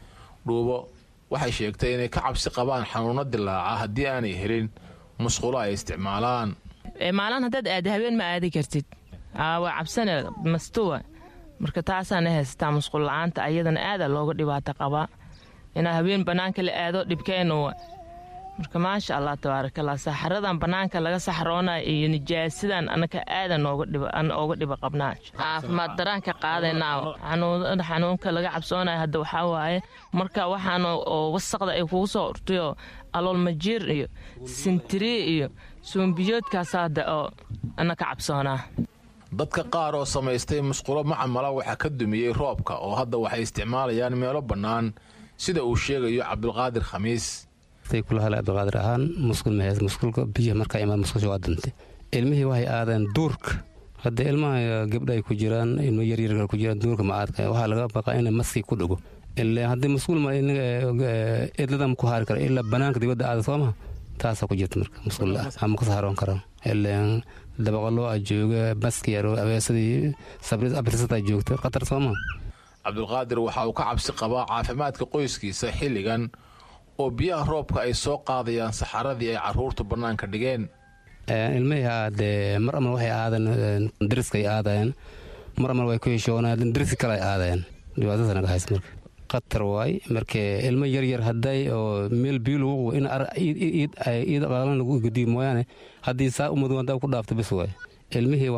dhuubo waxay sheegtay inay ka cabsi qabaan xanuuno dilaaca haddii aanay helin musqulo ay isticmaalaan maalin haddaad aada habeen ma aadi kartid waa cabsane mastuwa marka taasaana haysataa musqul la-aanta ayadana aada looga dhibaato qabaa inaa habeen bannaanka la aado dhibkeenuwa marka maasha allah tabaarakallah saxaradan bannaanka laga saxroonaya iyo nijaasidan anaka aadan ooga dhiba qabnaa caafimaad daraan ka qaadaynaa xanuunka laga cabsoonaya hadda waxaa waaye marka waxaan oo wasaqda ay kugu soo urtayoo aloolmajiir iyo sintirii iyo suumbiyoodkaas hadda oo anaka cabsoonaa dadka qaar oo samaystay musqulo macamala waxaa ka dumiyey roobka oo hadda waxay isticmaalayaan meelo bannaan sida uu sheegayo cabdulqaadir khamiis kulahale abdiqaadir ahaan musqul mahees musqulka biyaha markaa imaad musqusha waa dantay ilmihii waxay aadeen duurka hadda ilmaha gabdha ay ku jiraan ilmo yaryar ku jiraan duurka ma aadka waxaa laga baqaa in maski ku dhago ilaa haddii musqul ma idladan ku haari kara ilaa banaanka dibadda aada soo maha taasaa ku jirta marka musqul ama ka saaroon karaan ilaa dabaqaloo a jooga maski yaro abeesadii abrisada joogta khatar soo maha cabdulqaadir waxa uu ka cabsi qabaa caafimaadka qoyskiisa xilligan oo biyaha roobka ay soo qaadayaan saxaradii ay caruurtu bannaanka dhigeen ilmihii aadee mar amal waxay aadeen dariskay aadayeen mar amal way ku heshoonayeen dariski kale ay aadayeen dhibaatadaas naga haysa marka khatar waay markee ilmo yaryar hadday oo meel biyo lagu in iid qaalan lagu gediyo mooyaane haddii saa umadu haddaa ku dhaafto bis waay ilmihii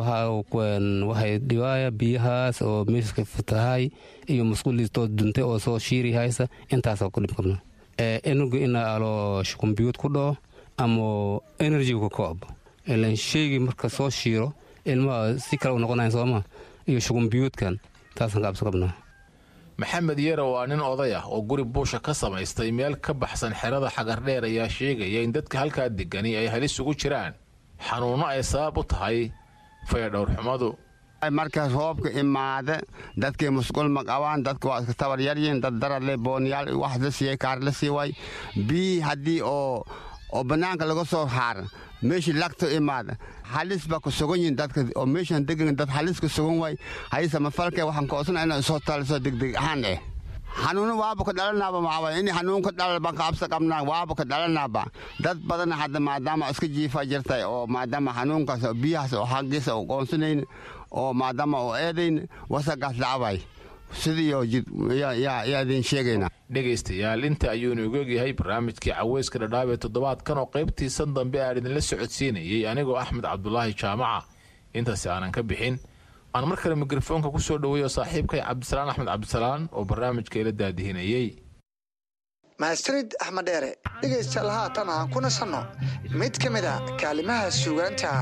waxay dhibaaya biyahaas oo meeshka fatahay iyo musquliistoo duntay oo soo shiiri haysa intaasoo ku dhib qabna enugu ina alo shukumbiyuud ku dhaco ama enerjiga ku koobo ilan sheygii marka soo shiiro ilmaha si kale u noqonayan sooma iyo shukumbiyuudkan taasaan ka cabsi qabnaa maxamed yare waa nin oday ah oo guri buusha ka samaystay meel ka baxsan xerada xagardheer ayaa sheegaya in dadka halkaa degani ay halis ugu jiraan xanuunno ay sabab u tahay fayadhowrxumadu markaas roobka imaada dadkii musqul ma qabaan dadka waa iska tabar yaryihin dad darale booniyaal wax la siiyey kaar la sii way bii haddii oo oo bannaanka laga soo haar meeshii lagto imaada halis baa ku sugan yihin dadka oo meeshan degan dad halis ku sugan way hayse mafalkee waxaan koosana inaan soo taliso degdeg ahaan eh xanuuno waaba ka dhalanaaba maxaa in xanuun ka dhalal baan ka cabsi qabnaa waaba ka dhalanaaba dad badan hadda maadaama iska jiifa jirtay oo maadaama xanuunkaas biyahaas oo xaggiisa u qoonsanayn oo maadaama oo eedayn wasagaas dhacbay sidiioo yaa idin sheegayna dhegaystayaal inta ayuunu ogogyahay barnaamijkii caweyska dhadhaab ee toddobaadkan oo qaybtiisan dambe aan idinla socodsiinayey anigoo axmed cabdulaahi jaamaca intaasi aanan ka bixin aan mar kale mikrofoonka ku soo dhoweeyo saaxiibkay cabdisalaan axmed cabdisalaan oo barnaamijka ila daadihinayey mahadsanid axmed dheere dhegaystayaal haatan aan ku nasanno mid ka mid a kaalimaha suugaanta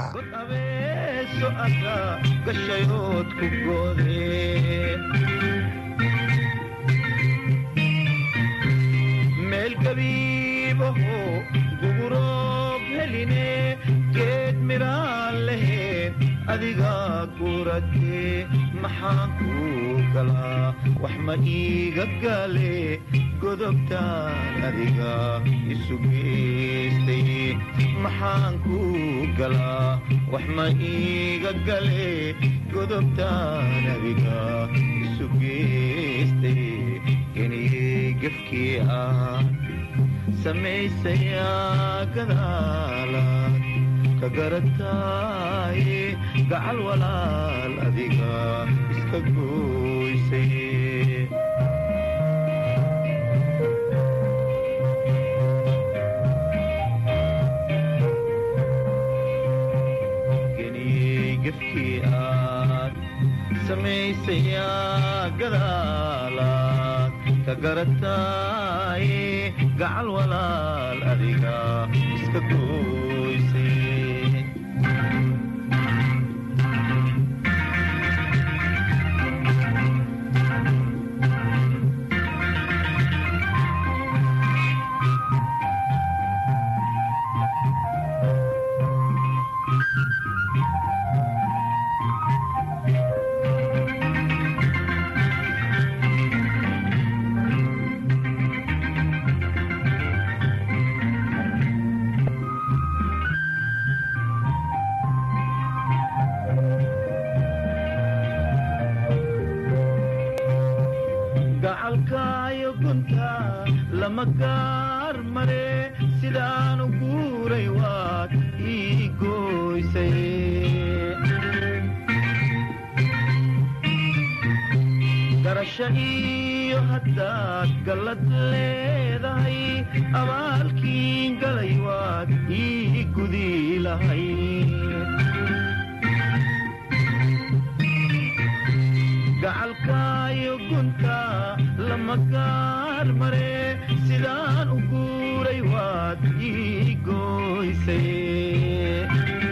meel gabiibaho guguroob heline geed midhaan lahayn adiga guratee maxaan kuu galaa wax ma iiga gale godobtaan adiga isu geystay maxaan kuu galaa wax ma iiga gale godobtaan adiga isu geystay geniyey gefkii ah samaysayaa gadaalaad ka garataaye gacal walaal adiga iska gooysay geniyey gefkii aad samaysayaa gadaalaad ka garataaye gacal walaal adiga iska gooysay gacalkaayo gunta lama gaar mare sidaanu guuray waad ii gooysay garasho iyo haddaad gallad leedahay abaalkiin galay waad ii gudi lahay gacalkaayo gunta lama gaar mare sidaan u guuray waad ii gooysay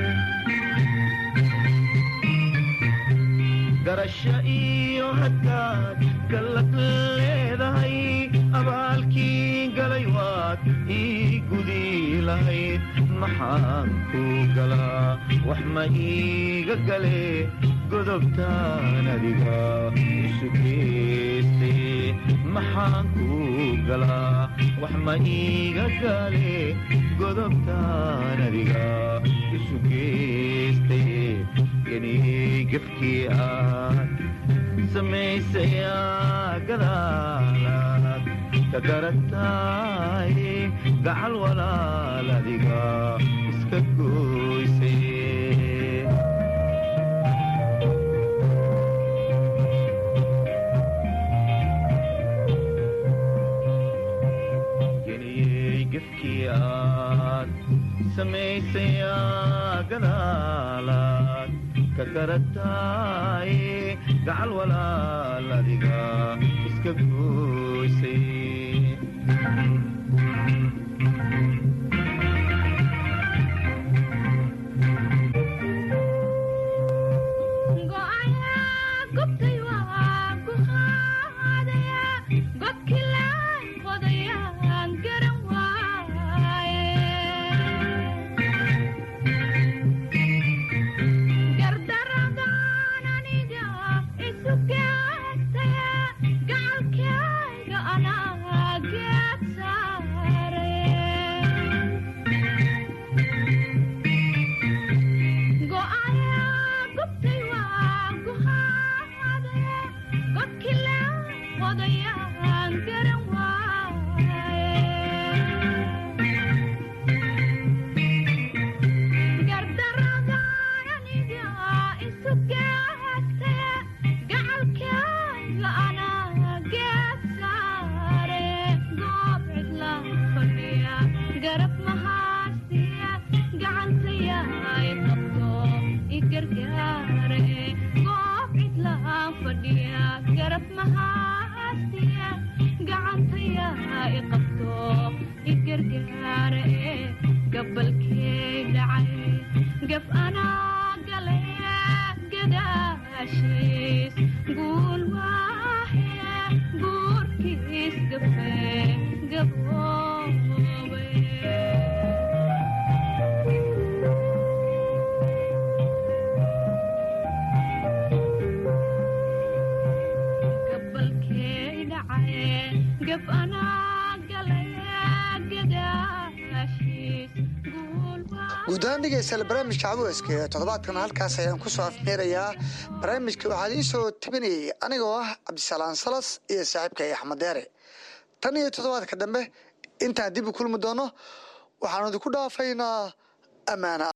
garasho iyo haddaad gallad leedahay abaalkii galay waad ii gudi lahayd maxaan kuu galaa wax ma iiga gale godobtaan adiga isu geystay maxaan kuu galaa wax ma iiga gale godobtaan adiga isu geystay geniyey gefkii aad samaysayaa gadaalaad ka garataaye gacal walaal adiga iska gooysay geniyey gefkii aad samaysayaa gadaalaad ka garataaye gacal walaal adiga iska gooysay gacalkayga anaa geed saare mahaastiya gacantaya i qabto i gargaara ee gabalkey dhacay gaf anaa gale gadaashiis guul waahe guurkiis gafe gaboobe gabalkey dhacay gaf anaa gale gadaashiis guud ahaan dhegeystayaal barnaamijka caweyska ee toddobaadkan halkaas ayaan ku soo afmeerayaa barnaamijka waxaa idiin soo tabinayay anigoo ah cabdisalaan salas iyo saaxiibkay axmed deere tan iyo toddobaadka dambe intaan dib u kulmi doono waxaanu idinku dhaafaynaa ammaana